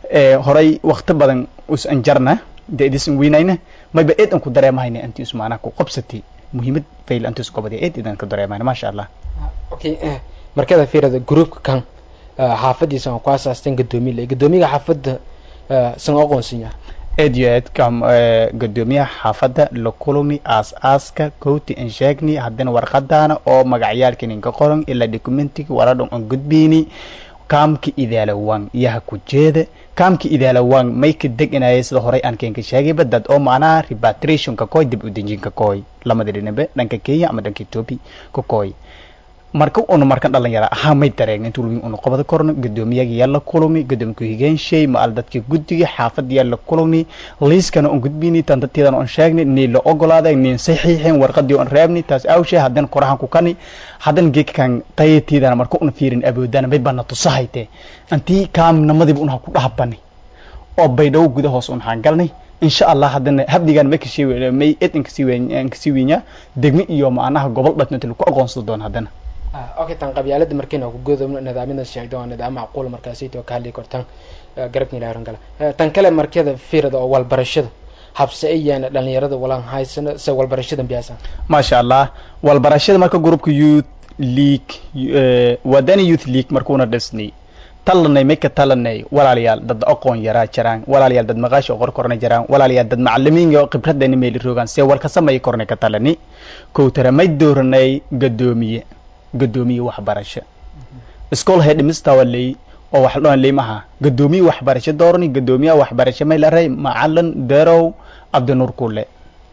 horay wakti badan us anjarna dee idisan weynayna mayba id an ku dareemahayna anti us maanaha ku qabsatay muhiimad fayl anti isku qabadiya id idan ku dareemahayna maasha allah okay markada fiirada gruubka kan xaafadiisa aan ku asaasteen gadoomiye le gadoomiyaga xaafadda san aqoonsan yahay aad iyo aad kam gadoomiyaha xaafadda la kulmi aas-aaska kowti an sheegni haddana warqadaana oo magacyaalka ninka qoran ilaa documentiga waradhan aan gudbiyni kaamka idaalawaan yaha ku jeeda kaamka idaalawaan may ka deganaya sida horey aan keenka sheegayba dad oo macnaha repatriationka koy dib u dejinka koy lamada dhinabe dhanka kenya ama dhanka ethiopia ka koy marka una markan dhalinyara ahaa may dareegna intuu lumi una qabada korno gadoomiyaga yaa la kulmi gadoomiya ku-xigeenshey ma al dadka guddiga xaafadda yaa la kulmi liiskana on gudbini tan dadteedana on sheegni nii la ogolaaday niin saxiixeen warqadii on reebni taas awshee haddana korahan ku kani haddana geedkan tayatiidana marka una fiirin awoodana may bana tusahayte antii kaamnimadiiba unha ku dhahabani oo baydhawo gudahoos un haangalnay insha allah haddana habdigan may kasii may ed inkasii weyn kasii weynya degme iyo macnaha gobol dhatna inta lagu aqoonsado doon haddana okay tan qabyaalada markayna ku goodobno nidaamyada sheegda waa nidaam macquul markaasayto ka hadli kartaan garabka ilaaran kale tan kale markada fiirada oo walbarashada habse ayaan dhalinyarada walaan haysano se walbarashada biyaasan maasha allah walbarashada marka grupka youth league wadani youth league markuuna dhisnay talanay may ka talanay walaalayaal dad aqoon yaraa jiraan walaalayaal dad maqaashi oo qorkorna jiraan walaalayaal dad macalimiin oo khibraddeena meeli rogaan see walka samay kornay ka talani kowtara may dooranay gadoomiye gadoomiye waxbarasho iskool headmister ley oo wax dhoon liimaha gadoomiye waxbarasho doorani gadoomiyaha waxbarasho may laray macalin derow cabdinuur kule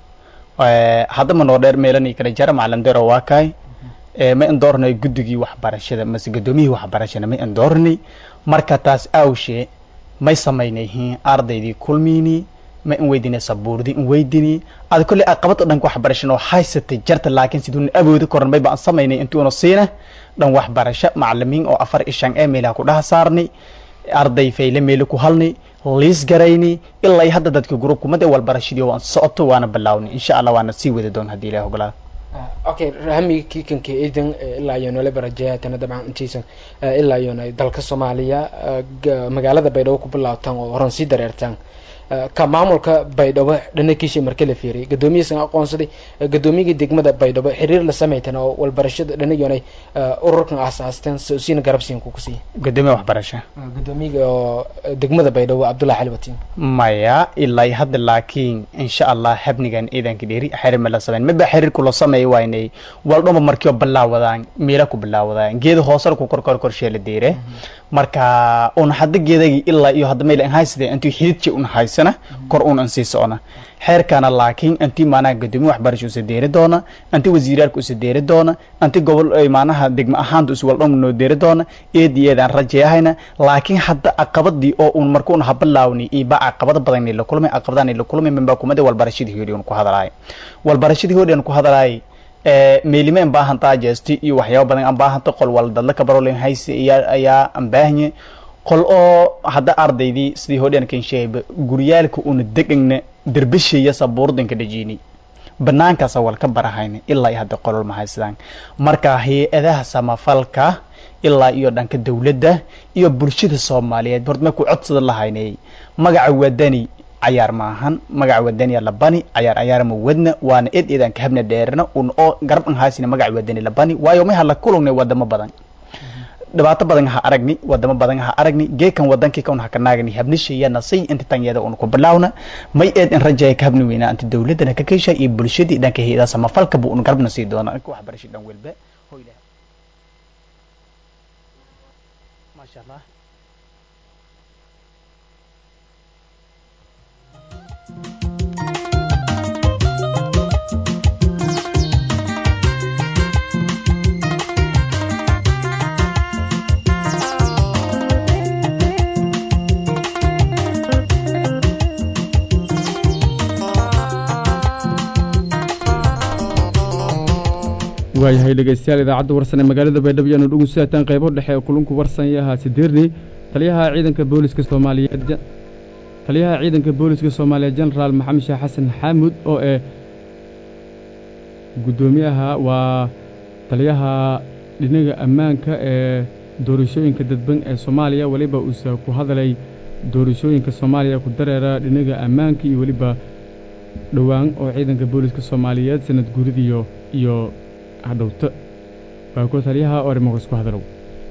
hadda ma noo dheer meelani kala jara macalin derow waa kaay ma in dooranay guddigii waxbarashada mase gadoomiyihii waxbarashada ma in dooranay marka taas awshee may samaynayhiin ardaydii kulmiini ma in weydinay sabuurdii in weydini ada kolley aqabad dhanka waxbarashana oo haysatay jarta laakiin siduuna awoodi koran may baan samaynay intuuna siina dhan waxbarasho macalimiin oo afar ishan ee meelaha ku dhaha saarnay arday fayle meelo ku halnay liis garayni ilaa iyo hadda dadka gruubku made walbarashadii waan socoto waana bilaawni insha allah waana sii wadi doon haddii ilahi ogolaado okay rahmi kiikanka idan ilaa iyo nole barajehatana dabcan intiisan ilaa iyo dalka soomaaliya magaalada baydhabo ku bilaabtaan oo horan sii dareertaan ka maamulka baydhabo dhanakiisha marka la fiiriyay gadoomiyihiisan aqoonsaday gadoomiyigii degmada baydhabo xiriir la samaytan oo walbarashada dhanayoonay ururkan aasaasteen siina garabsiin kuku siiya gadoomiya waxbarasho gadoomiyiga oo degmada baydhabo cabdullahi xali watiin maya ilaa iyo hadda laakiin insha allah habnigan ciidanka dheeri xiriir ma la samayn maba xiriir kula sameeya waynay waldhoma markiioo bilaawadaan meela ku bilaawadaan geeda hoosena ku korkor korshee la deere marka un hadda geedagii ilaa iyo hadda mayla haysade intuu xididji un haysana kor un an sii socona xeerkana laakiin intii maanaha gadoomiye waxbarasho usa deeri doona intii wasiiraalka usa deeri doona intii gobol maanaha degmo ahaanta us waldhom noo deeri doona eedii eedaan rajayahayna laakiin hadda caqabadii oo un marka un habilaawni iyo ba caqabada badan la kulmay caqabadaan la kulmay minbaa kumada walbarashadii hoodhi un ku hadalaay walbarashadii hoodhi an ku hadalaay meelime an baahantaa jeesti iyo waxyaaba badan an baahanta qol wal dadla kabarolin haysi ayaa ayaa an baahanye qol oo hadda ardaydii sidii hodhan kan sheegayba guryaalka una degagna derbishaya sabuurdanka dhajini banaankaasa wal ka barahayna ilaa iyo hadda qolol ma haysadaan marka hay-adaha samafalka ilaa iyo dhanka dawladda iyo bulshada soomaaliyeed horta markuu codsada lahaynay magaca wadani cayaar maahan magaca wadaniya labani cayaar cayaar ma wadna waana ed eedaan ka habna dheerna un oo garab an haasina magaca wadani labani waayo may hala kulugnay wadamo badan dhibaato badan ha aragni wadamo badan ha aragni geekan wadankii kan haka naagni habnishayana say inta tanyada un ku bilaawna may eed in rajaya ka habni weynaa inta dawladana ka keesha iyo bulshadii dhanka hayada samafalka bu un garabna sii doona inka waxbarasho dhan welba maasha allah waayahay dhegeystayaal idaacadda warsan ee magaalada baydhabo yaanu dhugun saataan qaybo dhexe ee kulunku warsanyaha sideerni taliyaha ciidanka booliska soomaaliyeed taliyaha ciidanka booliska soomaaliya jenaraal maxamed sheekh xasan xaamud oo eh guddoomiyaha waa taliyaha dhinaga ammaanka ee doorashooyinka dadban ee soomaaliya weliba uuse ku hadalay doorashooyinka soomaaliya ku dareera dhinaga ammaanka iyo weliba dhowaan oo ciidanka booliska soomaaliyeed sanad guuridiyo iyo hadhowto waa kuwa taliyaha orimoqos ku hadalow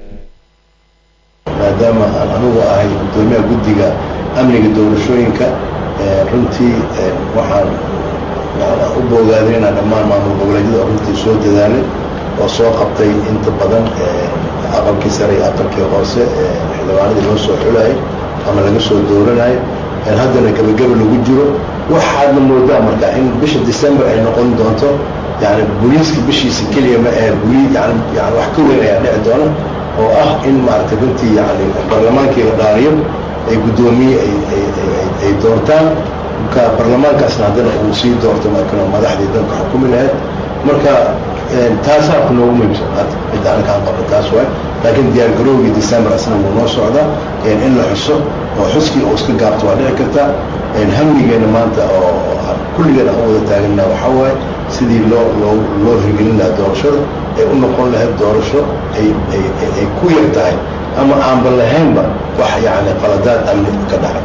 maadaama aan anugu ahay guddoomiyaha guddiga amniga doorashooyinka runtii waxaan u boogaaday inaan dhammaan maamul goboleedyada oo runtii soo dadaalay oo soo qabtay inta badan aqalkii sare iyo aqalkii hoose xildhibaanadii loo soo xulayay ama laga soo dooranayo haddana gebageba lagu jiro waxaadna moodaa marka in bisha december ay noqon doonto yani booliiska bishiisa keliya ma ahe buli yani yani wax ka weyn ayaa dhici doona oo ah in maaragtay runtii yani barlamaankii la dhaariyo ay guddoomiye ay ay ay doortaan ka barlamaankaasna haddana uu sii doorto markana madaxdii dalka xukumi lahayd marka taasaa ku noogu muhiimsan hadda midda anakaan qabno taas waay laakiin diyaar garoogii december asna wuu noo socdaa in la xuso oo xuskii oo iska gaabto waa dhici kartaa hamligeena maanta oo kulligeena aan wada taaganna waxaa waaye sidii loo loo loo hirgelin lahaa doorashada ay u noqon lahayd doorasho ay ay ay ku yar tahay ama aanba lahaynba wax yacni qaladaad amni ka dhacay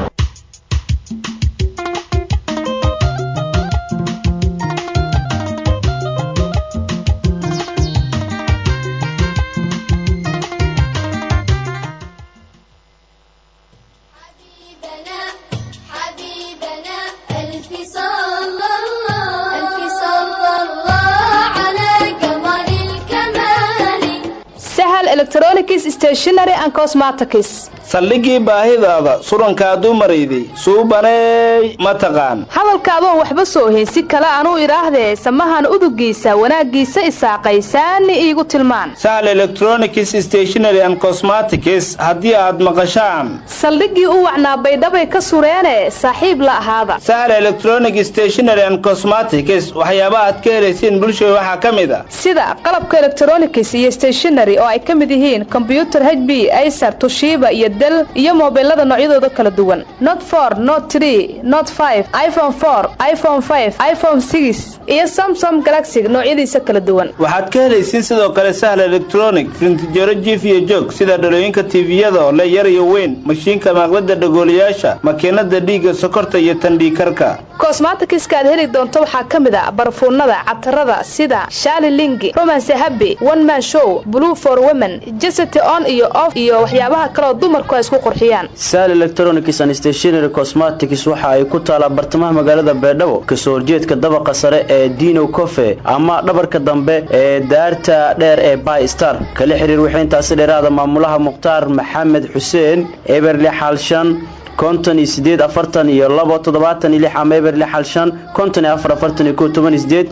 حبيبنا ألف صلى الله ألف صلى الله على قمر الكمال sahal electronics stationery and cosmetics saldhigii baahidaada surankaa dumarayday suubaneey ma taqaan hadalkaadoon waxba soo hayn si kale anuu idhaahdee samahan udugiisa wanaaggiisa isaaqaysaani iigu tilmaan sahal electronics stationery and cosmetics haddii aad maqashaan saldhiggii u wacnaa baydhabay ka sureene saaxiib la ahaada sahal electronic stationery and cosmetics waxyaaba aad ka helaysiin bulshada waxaa ka mid a sida qalabka electronics iyo stationery oo ay ka mid yihiin kombyutar hb acer tushiba iyo del iyo mobilada noocyadooda kala duwan not for not tree not five iphone four iphone five iphone six iyo samsung galaxy noocyadiisa kala duwan waxaad ka helaysiin sidoo kale sahal electronic rintijaro jiif iyo joog sida dhalooyinka tviyada oo le yar iyo weyn mashiinka maaqlada dhagoolayaasha makiinada dhiigga sokorta iyo tandhiikarka cosmetics-ka aad heli doonto waxaa ka mid a barfuunada catarada sida shaali lingi romance happy one man show blue for women jesity on iyo off iyo waxyaabaha kaleoo dumarku ay isku qurxiyaan sal electronics and stationery cosmetics waxa ay ku taalaa bartamaha magaalada beedhabo kasoo horjeedka dabaqa sare ee dino cofe ama dhabarka dambe ee daarta dheer ee by star kala xiriir wixii intaasi dheeraada maamulaha mukhtaar maxamed xuseen eberli xaalshan konton iyo sideed afartan iyo labo toddobaatan iyo lix ama eberli xaalshan konton iyo afar afartan iyo kow toban iyo sideed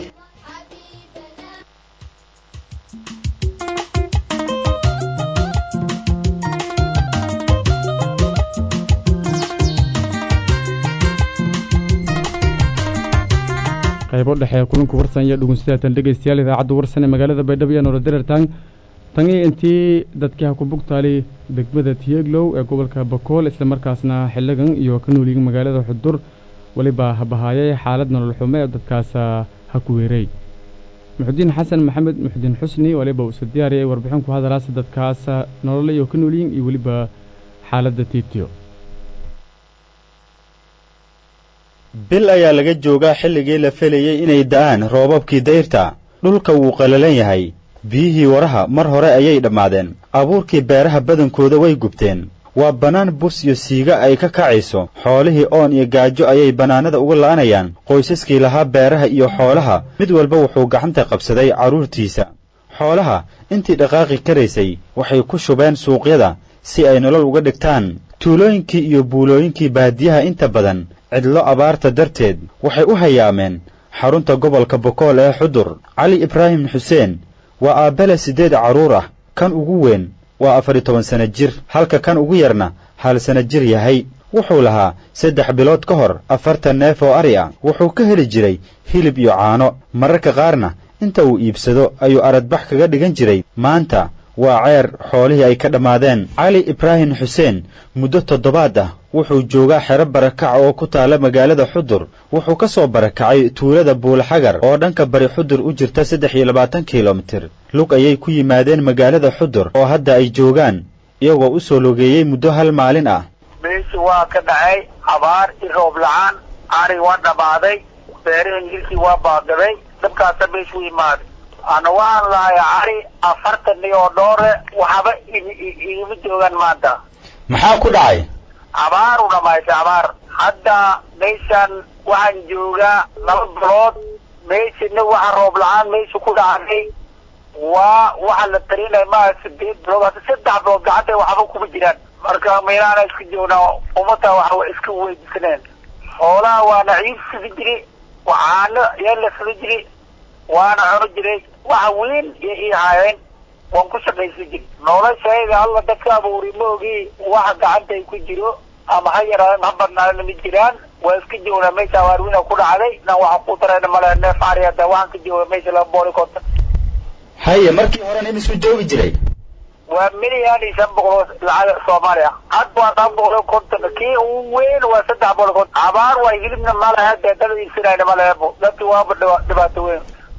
qaybo dhexe kulanku warsan iyo dhugunsidaatan dhegeystayaal idaacadda warsan ee magaalada baydhabo iyo nolol dareertaan tanii intii dadkii ha ku bugtaali degmada tiyeglow ee gobolka bakool islamarkaasna xiligan iyo ka noolyihin magaalada xudur weliba habahaayay xaalad nolol xumo ee dadkaas ha ku weeray muxudiin xasan maxamed muxudiin xusni waliba uusa diyaariyay warbixin ku hadalaasa dadkaas nolole iyo ka noolyihin iyo weliba xaaladda tiitiyo bil ayaa laga joogaa xilligii la felayey inay da'aan roobabkii dayrta dhulka wuu qallalan yahay biyihii waraha mar hore ayay dhammaadeen abuurkii beeraha badankooda way gubteen waa bannaan bus iyo siiga ay ka kacayso xoolihii oon iyo gaajo ayay bannaanada uga la'anayaan qoysaskii lahaa beeraha iyo xoolaha mid walba wuxuu gacanta qabsaday carruurtiisa xoolaha intii dhaqaaqi karaysay waxay ku shubeen suuqyada si ay nolol uga dhigtaan tuulooyinkii iyo buulooyinkii baadiyaha inta badan cidlo abaarta darteed waxay u hayaameen xarunta gobolka bokool ee xudur cali ibraahim xuseen waa aabbele siddeed carruur ah kan ugu weyn waa afar iyo toban sanno jir halka kan ugu yarna hal sanno jir yahay wuxuu lahaa saddex bilood ka hor afartan neef oo ari ah wuxuu ka heli jiray hilib iyo caano mararka qaarna inta uu iibsado ayuu aradbax kaga dhigan jiray maanta waa ceer xoolihii ay ka dhammaadeen cali ibraahim xuseen muddo toddobaad ah wuxuu joogaa xero barakac oo ku taala magaalada xudur wuxuu ka soo barakacay tuulada buulaxagar oo dhanka bari xudur u jirta saddex iyo labaatan kilomitir lug ayay ku yimaadeen magaalada xudur oo hadda ay joogaan iyagoo u soo logeeyey muddo hal maalin ah meeshii waa ka dhacay abaar i roob la-aan ari waa dhammaaday beerihii hilkii waa baagaday dabkaasa meeshu imaaday ana waxaan lahay cari afartan iyo dhoore waxba igama joogaan maanta maxaa ku dhacay abaar u dhamaysay abaar hadda meeshan waxaan joogaa laba bilood meeshina waxa roob la-aan meesha ku dhacday waa waxa la talinaya maaha sideed bilood hadda saddex bilood gacanta waxba kuma jiraan marka meelaana iska joognaa ummadda wax iska weydisaneen xoolaha waana ciid sidi jiri waxaano yaa la sidi jiri waana cuno jiray waxa weyn iyo ii haayeen waan ku shaqaysan jiri noloshayda alla dadka abuuri ma ogi waxa gacanta ay ku jiro ama ha yaraadeen ha badnaadeen ma jiraan waa iska joognaa meesha abaarwina ku dhacday nan waxa ku tarayna male neef ari hadda waxaan ka jooga meesha laba booli konton haye markii horena imisuu joogi jiray waa milyan iyo shan boqol oo lacag soomaaliya had waa shan boqol iyo konton kii ugu weyn waa saddex boqol iyo konton abaar waa hilibna malaha dee dad iibsanayna maleebo dadki waaba dhiba- dhibaato weyn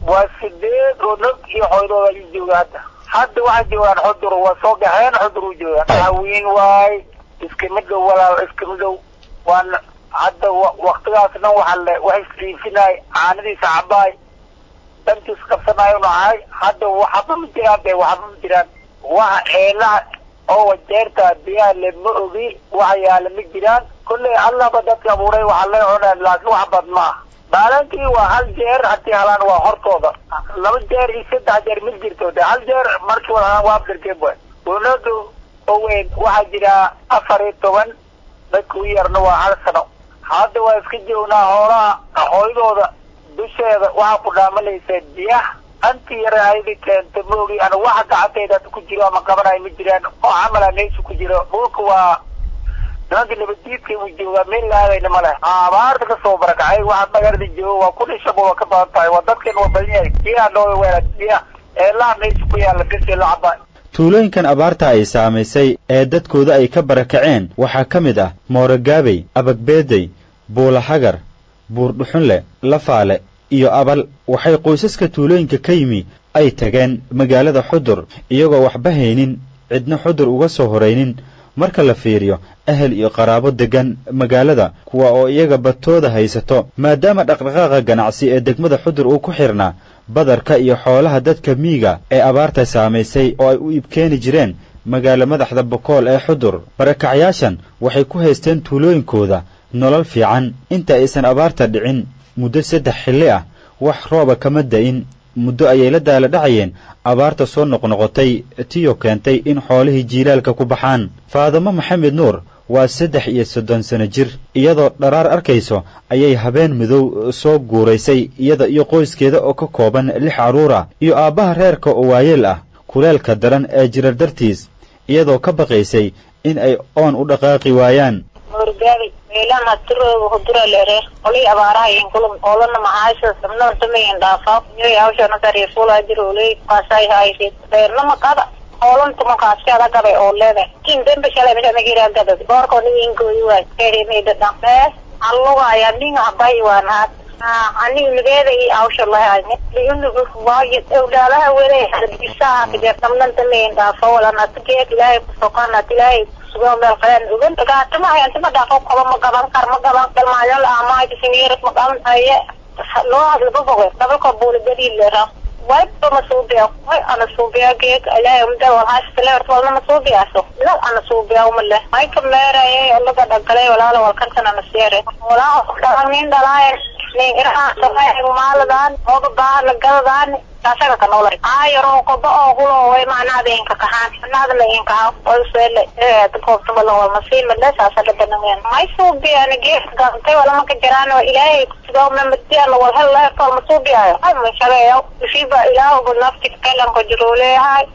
waa sideed oo nog iyo xoydooda ayuu jooga hadda hadda waxay joogaan xudur waa soo gaxeen xudur u joogaan hawiin waay iska midow walaal iska midow waan hadda waktigaas dhan waxa le wax isriifinay caanadiisa cabaay dantiis qabsanayo nahay hadda waxba ma jiraan be waxba ma jiraan waxa eelaha oo wajeerta biyaha le ma ogi waxa yaala ma jiraan kolley allahba dadka abuuray waxa lay cunaan laakiin wax bad ma ah baalankii waa hal jeer haddii halaan waa hortooda laba jeer iyo saddex jeer ma jirto de hal jeer markii walahaan waa abdarkeeb waay dowladu oweyn waxaa jira afar iyo toban dadka u yarna waa hal sano hadda waa iska joognaa hoolaha hooydooda dusheeda waxaa ku dhaamanaysa biyaha anti yare aydi keenta maogi ana waxa gacantayda ku jiro ama qabanayo ma jiraan oo camala meesha ku jiro dhulka waa nimanka nabaddiidka uu joogaa meel laadayna ma leh abaarta kasoo barakacay waxa magarada jooga waa kun iyo shan waa ka badan tahay waa dadkan waa badan yahay biyaha noo weela biyaha eelaha meesha ku yaala bisi la cabaa tuulooyinkan abaarta ay saamaysay ee dadkooda ay ka barakaceen waxaa ka mid ah moorogaabey abagbeedey buulahagar buurdhuxunle lafaale iyo abal waxay qoysaska tuulooyinka ka yimi ay tageen magaalada xudur iyagoo waxba haynin cidna xudur uga soo horaynin marka la fiiriyo ahel iyo qaraabo deggan magaalada kuwa oo iyaga badtooda haysato maadaama dhaqdhaqaaqa ganacsi ee degmada xudur uu ku xidhnaa badarka iyo xoolaha dadka miiga ee abaarta saamaysay oo ay u iibkeeni jireen magaalo madaxda bokool ee xudur barakacyaashan waxay ku haysteen tuulooyinkooda nolol fiican inta aysan abaarta dhicin muddo saddex xilli ah wax rooba kama da'in muddo ayay la daala dhacayeen abaarta soo noqnoqotay tiyo keentay in xoolihii jiilaalka ku baxaan faadamo maxamed nuur waa saddex iyo soddon sano jir iyadoo dharaar arkayso ayay habeen midow soo guuraysay iyada iyo qoyskeeda oo ka kooban lix carruura iyo aabbaha reerka oo waayeel ah kuleelka daran ee jirar dartiis iyadoo ka baqaysay in ay oon u dhaqaaqi waayaan morgaabay meelahan hatirooga hudura leere olay abaaraha in kulum oolana macaasha sabna samayin dhaafa nyoy hawshana kariifula jiroley kaasay haysid beernama qada oolanta makaasi ada gabay oo leede kin dembe shalay mida nagira gabad boorko ni ingoyi waay keri meeda dhaqme alluga ayaa nin habay waan haad aniga nigeeda iyo hawsha lahayne liunugu waayo ewlaalaha wele bisaha kajeer sabnan samayin dhaafa walan atigeed ilaahay kusoqanat ilaahay meel qaleen ugan gaatama hayantama dhaafo kaba ma gaban kar ma gaban dalmaayo la amaay singeeras ma gaban haye loo hadla boboge dabalka buula gadiil leera wayba ma suubiya way ana suubiya geeg ilaahay umda wal haas leer walna ma suubiyaaso la ana suubiya uma leh ay ka meeraye laga dhagalay walaala wal kantan ana seere walaala dhanin dhalaayen nin iraha sabay maaladan oga baana gadadan asaga ka noolay ayaro qoba oo hulo way macnaada inka kahaan macnaada la inka ha way sele ee dadka wala wal masiin mala saasa la banaan may soo biyaan gees gantay wala ma ka jiraan oo ilaahay sidoo ma madiyan wal hal la tol ma soo biyayo ay ma shaqeeyo shiba ilaahu bu nafti kalan ko jiroleeyahay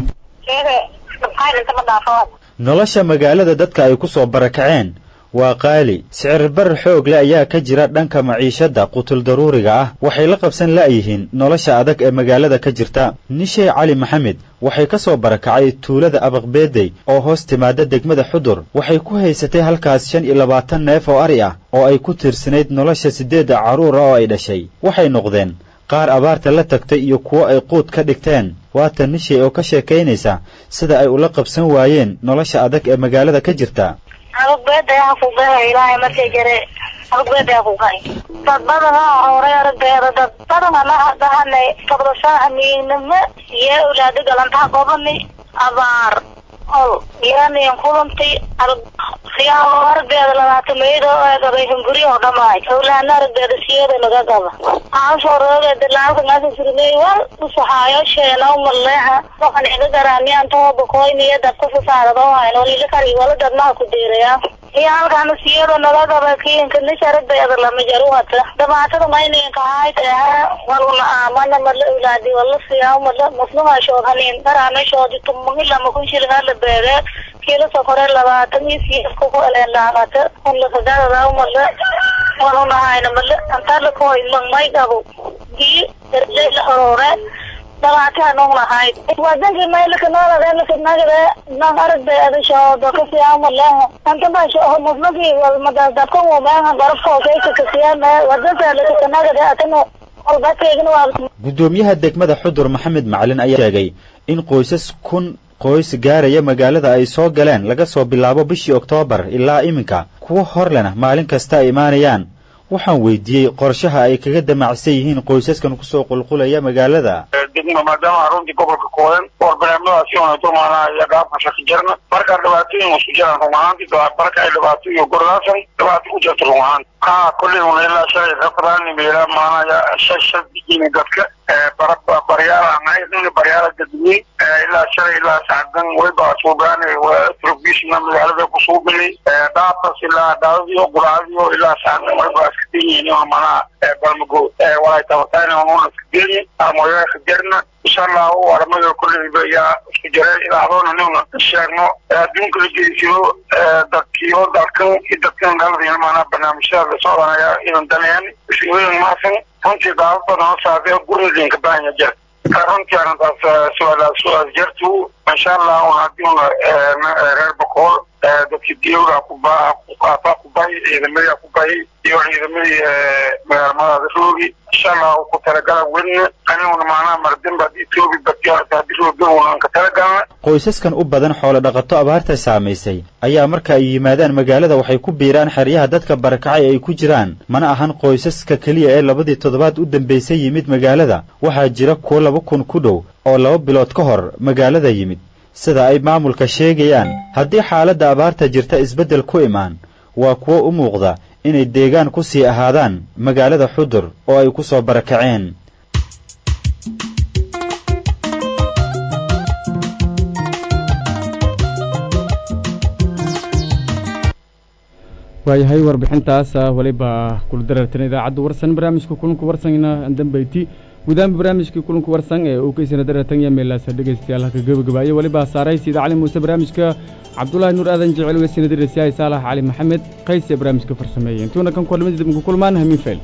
seede maxay inta ma dhaafaa nolosha magaalada dadka ay ku soo barakaceen waa qaali sicir barar xoog leh ayaa ka jira dhanka maciishadda qutul daruuriga ah waxay la qabsan la'yihiin nolosha adag ee magaalada ka jirta nishey cali maxamed waxay ka soo barakacay tuulada abaqbeedey oo hoos timaada degmada xudur waxay ku haysatay halkaas shan iyo labaatan neef oo ari ah oo ay ku tiirsanayd nolosha siddeedda carruura oo ay dhashay waxay noqdeen qaar abaarta la tagtay iyo kuwo ay quud ka dhigteen waata nishey oo ka sheekaynaysa sida ay ula qabsan waayeen nolosha adag ee magaalada ka jirta arugbeeda yaa ku gahay ilaahay markay jare arugbeeda yaa ku gahay dad badan oo hore aragbeeda dad badan ala dhahane kabdasha amiinama iyo ulaada galantaha gobani abaar ol yaaniyan kulantay arag siyaalo aragbeeda labaatan meedo ee gabay hunguri oo dhamaay owlaana aragbeeda siyada laga gaba aansoo roogeeda laanta ngaasa sirmey wal usaxaayo sheena umaleeha waxaan iga garaamiyaan tooba koyniya dadka sasaarado hayn walila kari wala dadmaha ku deeraya iyo halkaana siyada naga gaba kiinka nish aragbeeda lama jaru hata dhibaatada mayninka hayd ehe waluna aamana mala owlaadi wala siyaa mala masluhaashood hanin daraameshoodi tumagi lama kun shilin la beege kiilo sokore labaatan iyo siyaska ku eleen laaqata kun lakagadadaa mala waluna hayna mala antala koy magmay gabo dii erjayla orore dhabaataha nong lahayd wadankii maylaka nooladeelaka nagade nang aragbe adashoodo kasiyaamaleha anta basho muslaki walmadadabkan wumeha garabkookayka kasiyame wadanka lakakanagade atano walbateegna waa guddoomiyaha degmada xudur maxamed macalin ayaa sheegay in qoysas kun qoys gaaraya magaalada ay soo galeen laga soo bilaabo bishii oktoobar ilaa iminka kuwo hor lena maalin kasta ay imaanayaan waxaan weydiiyey qorshaha ay kaga damacsan yihiin qoysaskan kusoo qulqulaya magaalada degma maadaama runtii gobolka koodan war barnaamijyadaasi onato maanaha iyo dhaafka shaki jarna markaa dhibaatooyin isku jiraan run ahaantii marka ay dhibaato iyo gordaasan dhibaato ku jirto run ahaan haa kolley una ilaa shalay rafadaan meela maanaya shan shan dijiina dadka baryaala baryaala dadweyn ilaa shalay ilaa sacdan wayba suugaan trubishna magaalada kusuubilay dhaafas ilaa dhaadadiyo guraadiyo ilaa sacdan wayba iska denyihin manaha balmago walay tabatayna una iska denyi armoyaa iska jarna insha allahu aramada kolleyba yaa isku jireen ilaadoona nuna sheegno adduunka la geysiyo dadkiyo dalkan iyo dadkan galadiina maanaa barnaamijyada la socdanaya inan danayaan isweyn maasan runtii daawad badan oo saadee gurilinka baanya jir runtii arrintaas su-aalaas su-aal jirtu insha allah un haddii una reer bakool dadkii diyowda kubaa kuqaataa kubahi ciidamadii kubahi iyo ciidamadii magaalmadaada roogi insha allah ku talagala wen aniguna macnaha mardinba haddii toobi badiyaarta haddii roogawunan ka talagalna qoysaskan u badan xoolo dhaqato abaarta saamaysay ayaa marka ay yimaadaan magaalada waxay ku biiraan xeryaha dadka barakacay ay ku jiraan mana ahan qoysaska keliya ee labadii toddobaad u dambaysay yimid magaalada waxaa jira kuwo laba kun ku dhow oo laba bilood ka hor magaalada yimid sida ay maamulka sheegayaan haddii xaaladda abaarta jirta isbeddel ku imaan waa kuwo u muuqda inay deegaan ku sii ahaadaan magaalada xudur oo ay ku soo barakaceen waayahay warbixintaas waliba kula darartan idaacadda warsan barnaamijka kulanka warsangna dambeyti gudaanba barnaamijkii kulanka warsan ee uu kaysana daratan iyo meelaasa dhegaystayaal halka gebagabaaye waliba saaray sida cali muuse barnaamijka cabdulaahi nuur aadan jecel weysina dirasiyahay saalax cali maxamed qays ee barnaamijka farsameeyey intuuna kan kulamada dib ugu kulmaan hamiin fayl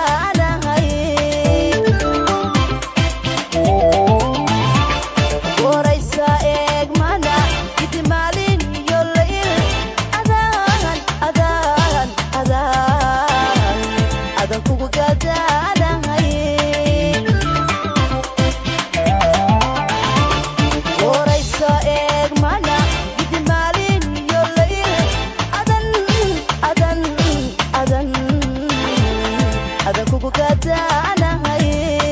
gadaanahay waraysa eegmana gidi maalin iyo layl adaan adaan adaan adan kugu gadaanahay waraysa eegmana gidi maalin iyo layl adan adan adan adan kugu gadaanahay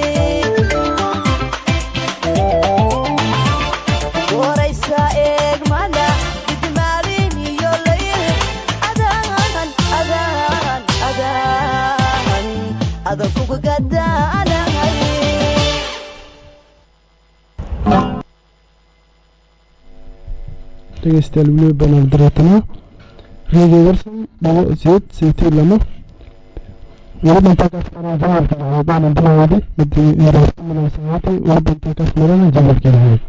waraysa eegmana gidi maalin iyo layl adaan adaan adaan adan kugu gadaanahay dhegeystayaal weliba banaal dareetanaa reediyo warsan dhabo sideed saytii lamo welibantaakaas marana jamalka lahaydana bilaawadi madaasamaatay welibantaakaas marana jamalka lahayd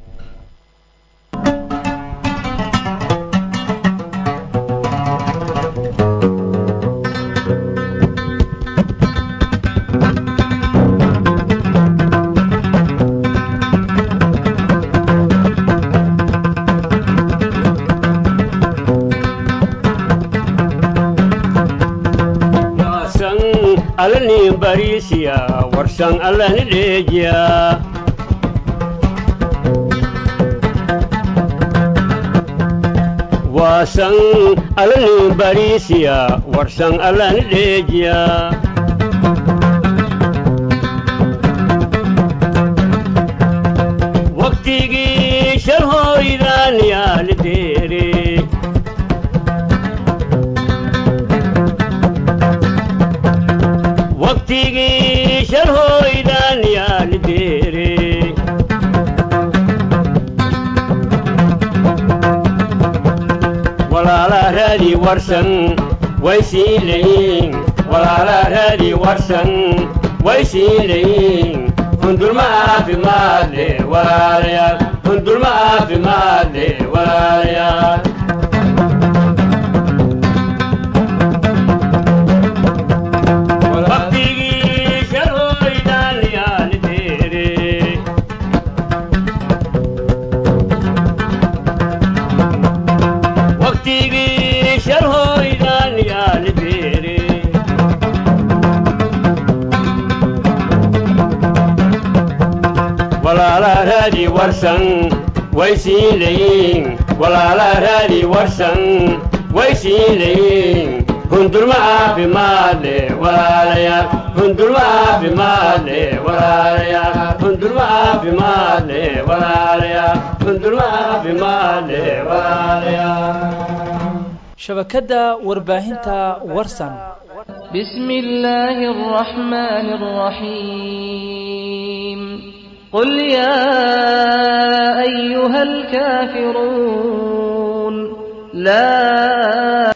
warsan alani barisiya warsan alani dheejiya waasan alani barisiya warsan alani dheejiya waqtigii shal hooydaan yaali deere waqtigii shal hooydaan yaali deere walaala raadi warsan way sii leeyiin walaala raadi warsan way sii leeyiin hundulma caafimaad leh walaalayaal hundulma caafimaad leh walaalayaal waqtigii shal hooydaan yaali deere waqtigii shal hooydaan yaali deere walaala raadi warsan way sii leeyiin walaala raadi warsan way sii leeyiin hundulma caafimaad leh walaalayaal hundulma caafimaad leh walaalayaal hundulma caafimaad leh walaalayaal hundulma caafimaad leh walaalayaal shabakadda warbaahinta warsan بسم الله الرحمن الرحيم قل يا أيها الكافرون لا